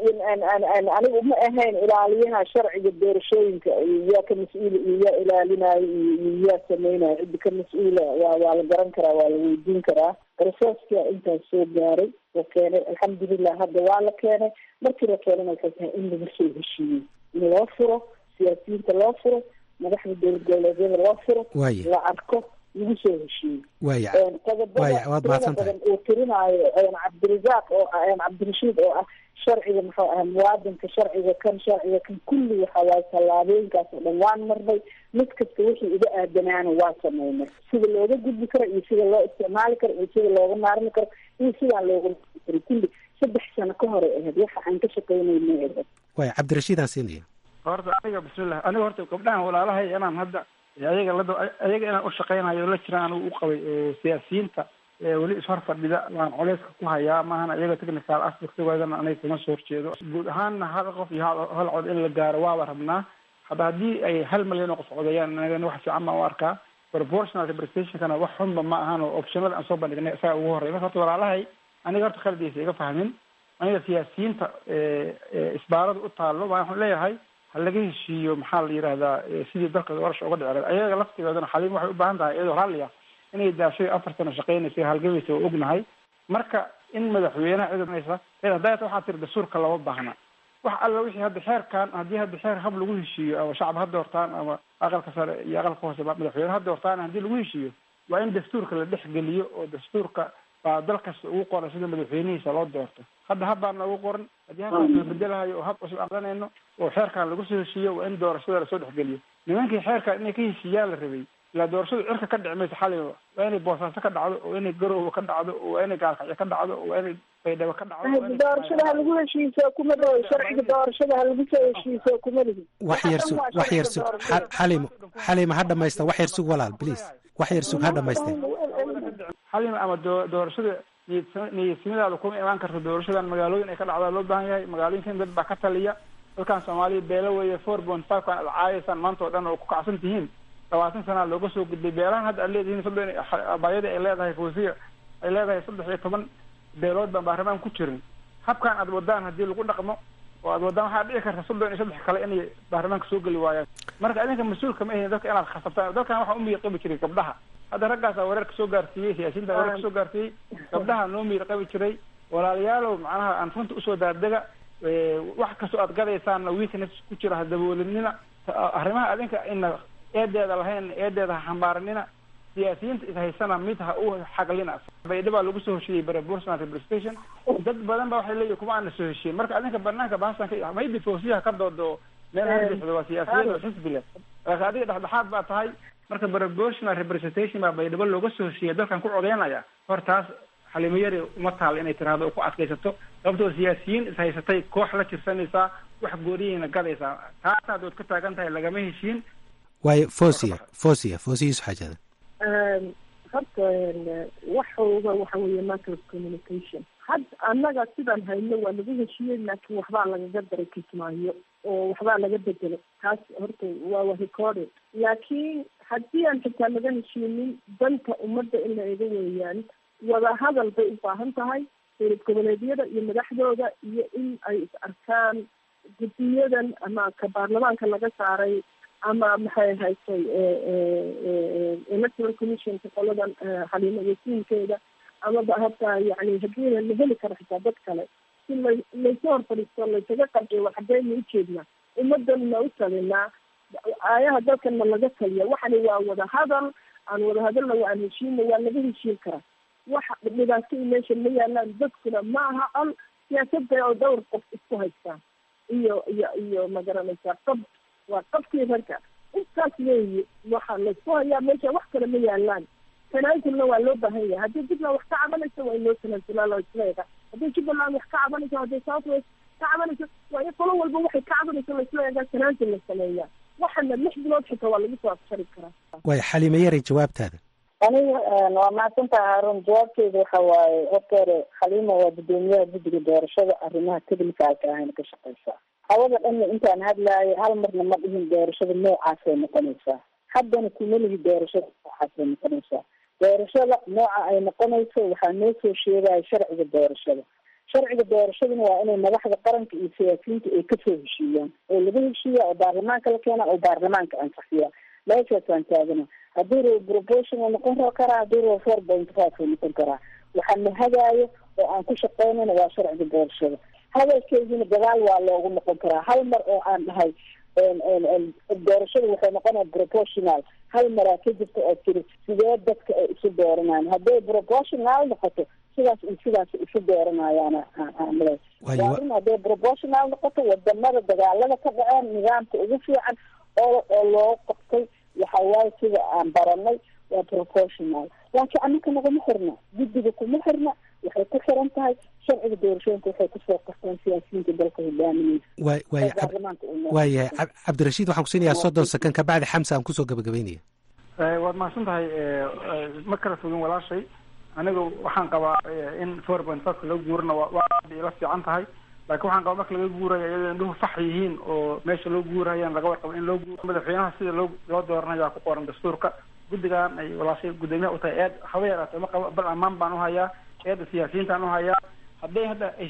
aniga uma ahayn ilaaliyaha sharciga doorashooyinka yaa ka mas-uula iyo yaa ilaalinayo iyo yaa sameynayo cidda ka mas-uula waa waa la garan karaa waa la weydiin karaa processka intaas soo gaaray oo keenay alxamdulilah hadda waa la keenay markii la keenana waxay tahay in laga soo heshiiyey in loo furo siyaasiyiinta loo furo madaxda dowlad goboleedyada loo furo la arko lagu soo heshiiyey waya waya waad mahadsan tahay uu tirinaayo cabdirasaaq oo cabdirashiid oo ah sharciga muxuu aha muwaadinka sharciga kan sharciga kan kulli waxa waaye tallaabooyinkaas oo dhan waan marnay mid kasta wixii iga aadanaana waa sameynay sida looga gudbi karo iyo sida loo isticmaali karo iyo sida looga maarmi karo iyo sidaan looga maarmi karo kulli saddex sano ka hore ahayd waxa aan ka shaqeynayna ahayd waya cabdirashiid aan siinaya horta aniga bismillah aniga horta gabdhahan walaalahay inaan hadda ayaga la ayaga inaan u shaqeynayo la jiraan anigu u qabay siyaasiyiinta weli ishor fadhida waan culeyska ku hayaa maahan ayaga technical aspectgoodana aniga kuma soo horjeedo guud ahaanna hal qof iyo hal cod in la gaaro waaba rabnaa hadda haddii ay hal milyan oo qof codayaan anagana wax fiican baan u arkaa proportional representationkana wax xunba ma ahan oo optionada aan soo bandhignay isaga ugu horrey marka horta walaalahay aniga horta khaladiisa iga fahmin aniga siyaasiyiinta isbaarada u taallo waxaan leeyahay ha laga heshiiyo maxaa la yidhahdaa sidii dalka doorasha uga dhici ayaga laftigoodana xaliim waxay u baahan tahay iyadoo raalli ah inay daashay afar sano shaqeynaysa halgamaysa waa ognahay marka in madaxweynaha ciidanaysa hadayta waxaa tiri dastuurka lama baahna wax alla wixii hadda xeerkan haddii hadda xeer hab lagu heshiiyo ama shacab ha doortaan ama aqalka sare iyo aqalka hoose madaxweyne ha doortaan haddii lagu heshiiyo waa in dastuurka la dhexgeliyo oo dastuurka baa dal kasta ugu qoran sida madaxweynihiisa loo doorto hadda habbaa noogu qoran haddii habkaas la bedelahayo oo hab cusub aqdanayno oo xeerkan lagu soo heshiiyo waa in doorashada lasoo dhexgeliyo nimankii xeerkan inay ka heshiiyaan la rabay ilaa doorashadu cirka ka dhici maysa xaliba waa inay boosaaso ka dhacdo oo inay garooba ka dhacdo oo waa inay gaalkacyo ka dhacdo oo waa inay baydhabo ka dhacdo doorashada ha lagu heshiiso kuma dhawo sharciga doorashada ha lagu soo heshiiso kuma lihi wax yar sug wax yar sug xalimo xalimo ha dhamaysta wax yar sug walaal please wax yar sug ha dhamaysteen xalima ama doorashada niyadniyadsimadaada kuma imaan karta doorashadan magaalooyin ay ka dhacdaa loo baahan yahay magaalooyinkan dad baa ka taliya dalkan soomaaliya beelo weeye four point five kan ad caayaysaan maanta oo dhan oo ku kacsan tihiin labaatan sanaa looga soo gudbay beelahan hadda aad leedihiin soddon abaayada ay leedahay fawsiya ay leedahay saddex iyo toban beelood baan baarlamaan ku jirin habkan aad wadaan haddii lagu dhaqmo oo aad wadaan waxaa dhici karta soddon iyo saddex kale inay baarlamaanka soo geli waayaan marka idinka mas-uulka ma ahin dadka inaad khasabtaan dalkan waxaa umiya qabi jiray gabdhaha hadda raggaasaa wareerka soo gaarsiiyey siyaasiyiinta wareerka soo gaarsiiyey gabdhaha noo miir qabi jiray walaalayaalow macnaha aan runta usoo daadega wax kastoo aad gadaysaanna weakness ku jira hadaboolinina arrimaha adinka ina eedeeda lahayn eedeeda ha xambaaranina siyaasiyiinta ishaysana mid ha u xaglina baydhabaa lagu soo heshiiyey proportional representation dad badan ba waxay leeyihin kuma aana soo heshiyen marka adinka banaanka bahasanka maybe foosiyaha ka doodo meel hadixdo waa siyaasiyad oo xisbi leh laakiin adiga dhexdhexaad baa tahay marka proportional representation baa baydhabo looga soo heshiiyay dalkan ku codeynaya hor taas xalimo yari uma taal inay tiraahdo oo ku adkaysato sababtoo siyaasiyiin is haysatay koox la jirsanaysaa wax gooriyayna gadaysaa taasa adood ka taagan tahay lagama heshiin waayo fosia fosia fosia isu xaajada horta waxooga waxa weeye matter of communication had annaga sidaan hayno waa lagu heshiiyey laakiin waxbaa lagaga daray kismaayo oo waxbaa laga bedelay taas horta waa wa recorded laakiin haddii aan xitaa laga heshiinin danta ummadda in la ega weeyaan wada hadal bay u baahan tahay dowlad goboleedyada iyo madaxdooda iyo in ay is arkaan guddiyadan ama ka baarlamaanka laga saaray ama maxay haysay electoral commissionka qoladan xaliimo iyo tiinkeeda amaba hataa yani hadii la heli karo xitaa dad kale si la laysa hor fadhiisto laysaga qanciyo war xageena ujeednaa ummadan ma u talinaa aayaha dalkan ma laga taliya waxani waa wada hadal aan wada hadalna waa aan heshiina waa laga heshiin karaa waxa dhibaato meesha ma yaalaan dadkuna ma aha col siyaasadda oo dhowr qof isku haystaan iyo iyo iyo magaranaysaa qab waa qabkii ragga intaas weeye waxa laysku hayaa meesha wax kale ma yaalaan tanaasulna waa loo baahan yahay haddii puntland wax ka cabanayso waa in loo tanaasulaa loo isleega haddii jubbaland wax ka cabanayso haddii south west ka cabanayso waa in qolo walba waxay ka cabanayso laisla eegaa tanaasul la sameeyaa waxana lix bilood xitaa waa lagu soo afshari karaa waayo xalimo yari jawaabtaada aniga waa mahadsantaha haarun jawaabteeda waxa waaye horta hore xaliima waa guddoomiyaha guddiga doorashada arrimaha technicalka ahayna ka shaqeysaa hawada dhanna intaan hadlaayo hal marna ma dhihin doorashada noocaasay noqonaysaa haddana kuma lihi doorashada noocaasay noqonaysaa doorashada nooca ay noqonayso waxaa noo soo sheegaya sharciga doorashada sharciga doorashadana waa inay madaxda qaranka iyo siyaasiyiinta ay kasoo heshiiyaan oo laga heshiiya oo baarlamaanka la keena oo baarlamaanka ansixiya meeshaasaan taagana haddii rabo proportion noqon karaa haddii rabo four point five u noqon karaa waxaana hagaayo oo aan ku shaqeynayna waa sharciga doorashada hadalkeydina gadaal waa loogu noqon karaa hal mar oo aan dhahay doorashada waxay noqonaya proportional hal maraa ka jirta oo tiri sidee dadka ay isu dooranayaan hadday proportional noqoto sidaas iyo sidaas isu dooranayaan waa in hadday proportional noqoto wadamada dagaalada ka dhaceen nidaamka ugu fiican oo oo loo qabtay waxa waaye sida aan baranay waa proportional laakiin annaka naguma xirna guddiga kuma xirna waxay ku xiran tahay sharciga doorashooyinka waxay kusoo qarteen siyaasiyiinta dalka hogaaminaysa wa waaya waayahay cabdirashiid waxaan kusiinayaa soddon second kabacdi xamsa aan kusoo gabagabeynaya waad mahadsan tahay ma kala fogin walaashay anigu waxaan qabaa in four point five laga guurana waa ila fiican tahay laakiin waxaan qabaa marka laga guuraya iyadoo indhuhu fax yihiin oo meesha loo guurayaan laga warqabo in loo guuro madaxweynaha sida loo loo dooranayo waa ku qoran dastuurka guddigan ay walaashay guddoomiyaha u tahay eed haba yaraatee ma qabo bal ammaan baan uhayaa eeda siyaasiyiintaan uhayaa hadday hadda ay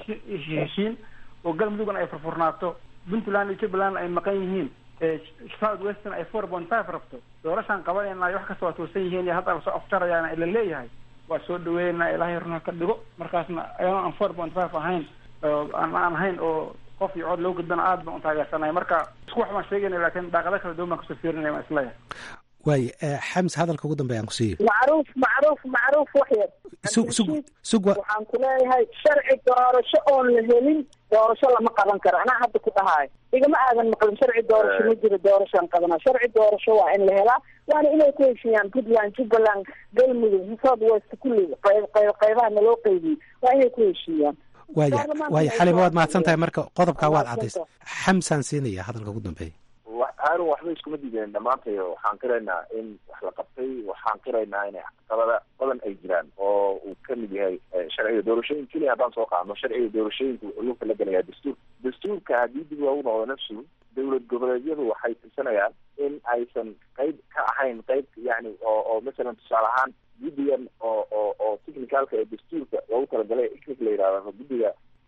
heshiin oo galmudugna ay furfurnaato puntland iyo jubbaland ay maqan yihiin south western ay four point five rabto doorashaan qabanayna wax kasta waa toosan yihiin iyo hadda lasoo afjarayaana ila leeyahay waa soo dhaweynaa ilaahay runa ka dhigo markaasna ayadoo aan four point five ahayn aan aan ahayn oo qof iyo cod loo gudbana aad baan u taageersanay marka isku wax baan sheegayna laakiin daaqado kala duwan baan kasoo fiirinaya waan isleeyahay waay xams hadalka ugu dambeya aan kusiiyo macruuf macruuf macruuf wax yar sug sug sug waxaan ku leeyahay sharci doorasho oon la helin doorasho lama qaban karo anaa hadda ku dhahaayo igama aadan maqlin sharci doorasho ma jiro doorashoan qabanaa sharci doorasho waa in la helaa waana inay ku heshiiyaan puntland jubbaland galmudug south west kulli qayb qayb qaybaha naloo qeybiyey waa inay ku heshiiyaan waaya waaya xalima waad mahadsan tahay marka qodobkaa waad cadaysa xamsaan siinaya hadalka ugu dambeeya haarun waxba iskuma diideen dhammaantay waxaan qiraynaa in wax la qabtay waxaan qiraynaa in caqabada badan ay jiraan oo uu kamid yahay sharciga doorashooyin keliya haddaan soo qaadno sharciga doorashooyinka lugka la gelaya dastuur dastuurka haddii dib loogu noqdo nafsu dowlad goboleedyadu waxay tirsanayaan in aysan qayb ka ahayn qayb yani oo oo masalan tusaale ahaan guddigan oo oo oo technicalka ee dastuurka loogu talagalay icnic la yidhahdo guddiga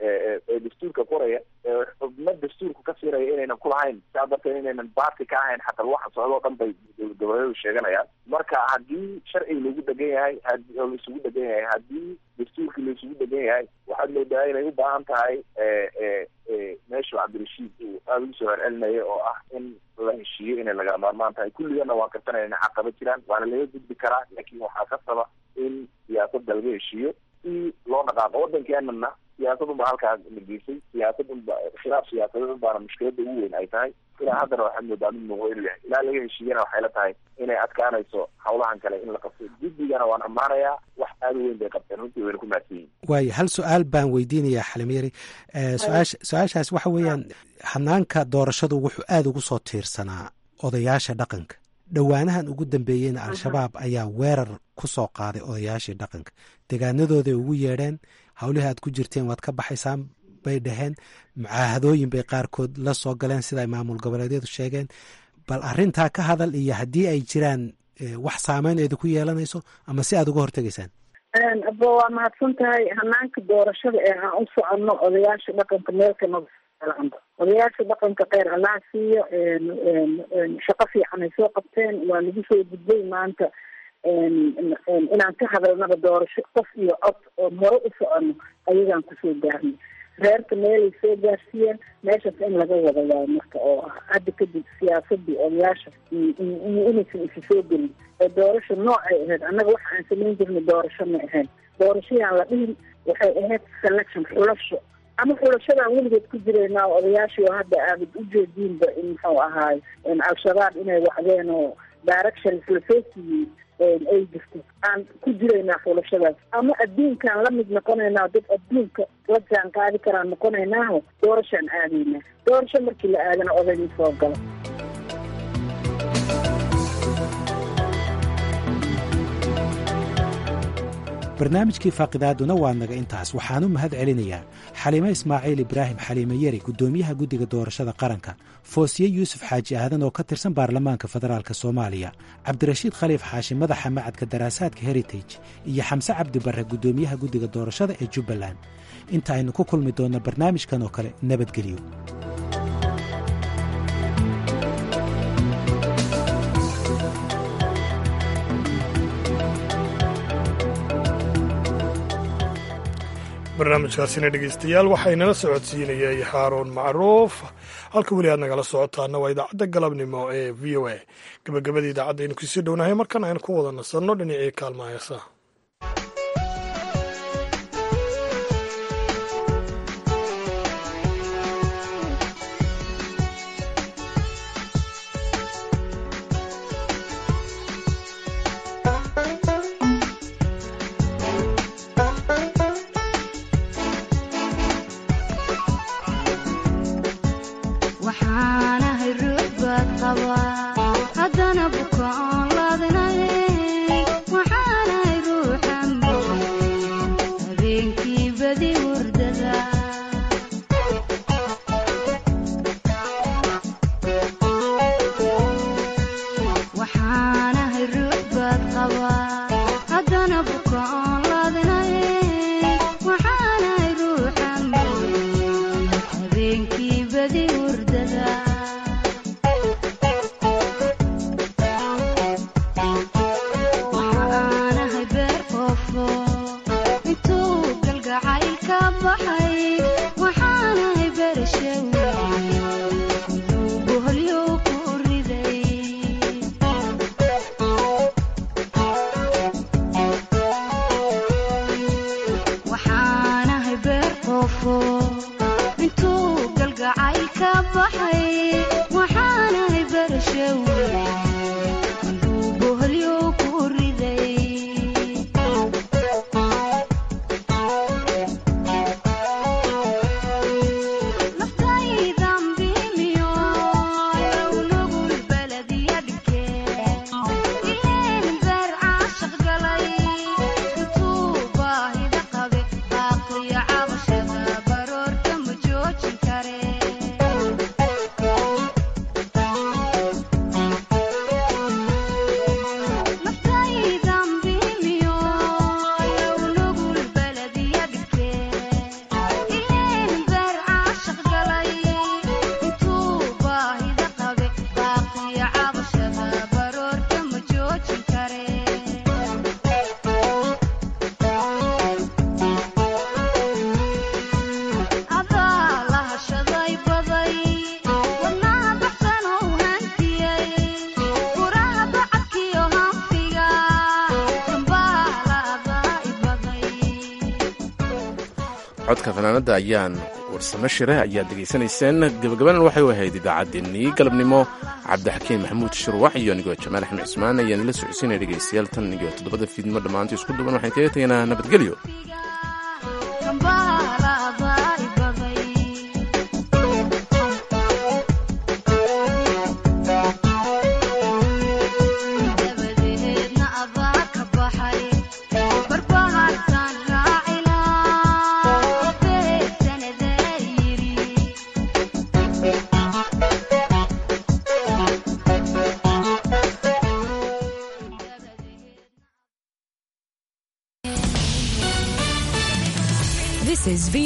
ee dastuurka qoraya xubno dastuurka ka siiraya inaynan kulahayn saa darteed inaynan baadka ka ahayn xataa waxa socdoo dhan bay dowlad goboleedu sheeganayaan marka haddii sharciga lagu dhegan yahay hadi oo laisugu dhegan yahay haddii dastuurkii laisugu dhegan yahay waxaad moodaa inay u baahan tahay meeshu cabdirashiid uu aada ugu soo celcelinaya oo ah in la heshiiyo inay laga maarmaan tahay kulligana waan kartanaya ina caqaba jiraan waana laga gudbi karaa laakiin waxaa ka saba in siyaasadda laga heshiiyo si loo dhaqaaqo waddankeenana siyaasadun baa halkaa la geysay siyaasadun ba khilaaf siyaasadeed baana mushkilada ugu weyn ay tahay ilaa haddana waxaad moodaa mid muuqo inuu yahay ilaa laga heshiiyana waxay la tahay inay adkaanayso hawlahan kale in la qabto guddigana waan ammaanayaa wax aada u weyn bay qabteen runtii wayna ku mahadsan yihin waayo hal su-aal baan weydiinayaa xalimyari su-aasha su-aashaas waxa weeyaan hanaanka doorashadu wuxuu aada ugu soo tiirsanaa odayaasha dhaqanka dhowaanahan ugu dambeeyeyna al-shabaab ayaa weerar ku soo qaaday odayaashii dhaqanka degaanadooday ugu yeedheen howlihii aad ku jirteen waad ka baxaysaan bay dhaheen mucaahadooyin bay qaarkood la soo galeen sida ay maamul goboleedyadu sheegeen bal arrintaa ka hadal iyo haddii ay jiraan wax saameyn eeda ku yeelanayso ama si aad uga hortegaysaan aba waa mahadsan tahay hanaanka doorashada ee aan u soconno odayaasha dhaqanka meelkana odayaasha dhaqanka kheyr allaha siiyo shaqo fiican ay soo qabteen waa lagu soo gudbay maanta inaan ka hadalnaba doorasho qof iyo cod oo hore u soconno ayagaan kusoo gaarnay reerka meelay soo gaarsiiyeen meeshaas in laga wada waayo marka oo ah hadda kadib siyaasadii odayaasha inaysan isu soo gelin ee doorasho noocay ahayd annaga waxa aan samayn jirnay doorasho ma ahayn doorashayaan la dhihin waxay ahayd selection xulasho ama xulashadaan weligeed ku jiraynaa odayaashii oo hadda aabad ujeediinba in muxuu ahaay al-shabaab inay wacdeen oo directions lasoo siiyey ay jirto aan ku jiraynaa xulashadaas ama adduunkaan la mid noqonaynaa dad adduunka la jaan qaadi karaan noqonaynaaho doorashaan aadaynaa doorasho markii la aadana odayma soo galo barnaamijkii faaqidaaduna waa naga intaas waxaan u mahad celinayaa xaliime ismaaciil ibraahim xaliime yari guddoomiyaha guddiga doorashada qaranka foosiye yuusuf xaaji aadan oo ka tirsan baarlamaanka federaalk soomaaliya cabdirashiid khaliif xaashi madaxa macadka daraasaadka heritage iyo xamse cabdi barre guddoomiyaha guddiga doorashada ee jubbaland inta aynu ku kulmi doonno barnaamijkan oo kale nabadgelyo barnaamijkaasina dhegeystayaal waxaynala socodsiinayay xaaruun macruuf halka weli aad nagala socotaana waa idaacadda galabnimo ee v o a gabagabada idaacadda aynu kusii dhownahay markan aynu ku wada nasanno dhinacii kaalmaha heesaha baahida qabe baaqliyo cabashada baroorta codka fanaanada ayaan warsamo shire ayaad degeysanayseen gabagabanan waxay u ahayd idaacaddeenii galabnimo cabdixakiin maxamuud shirwax iyo anigoo jamaal axmed cismaan ayaan ila socodsiinaya dhegeystayaal tan iyo toddobada fiidnimo dhammaantii isku duban waxaan kaga tegaynaa nabadgelyo This is V.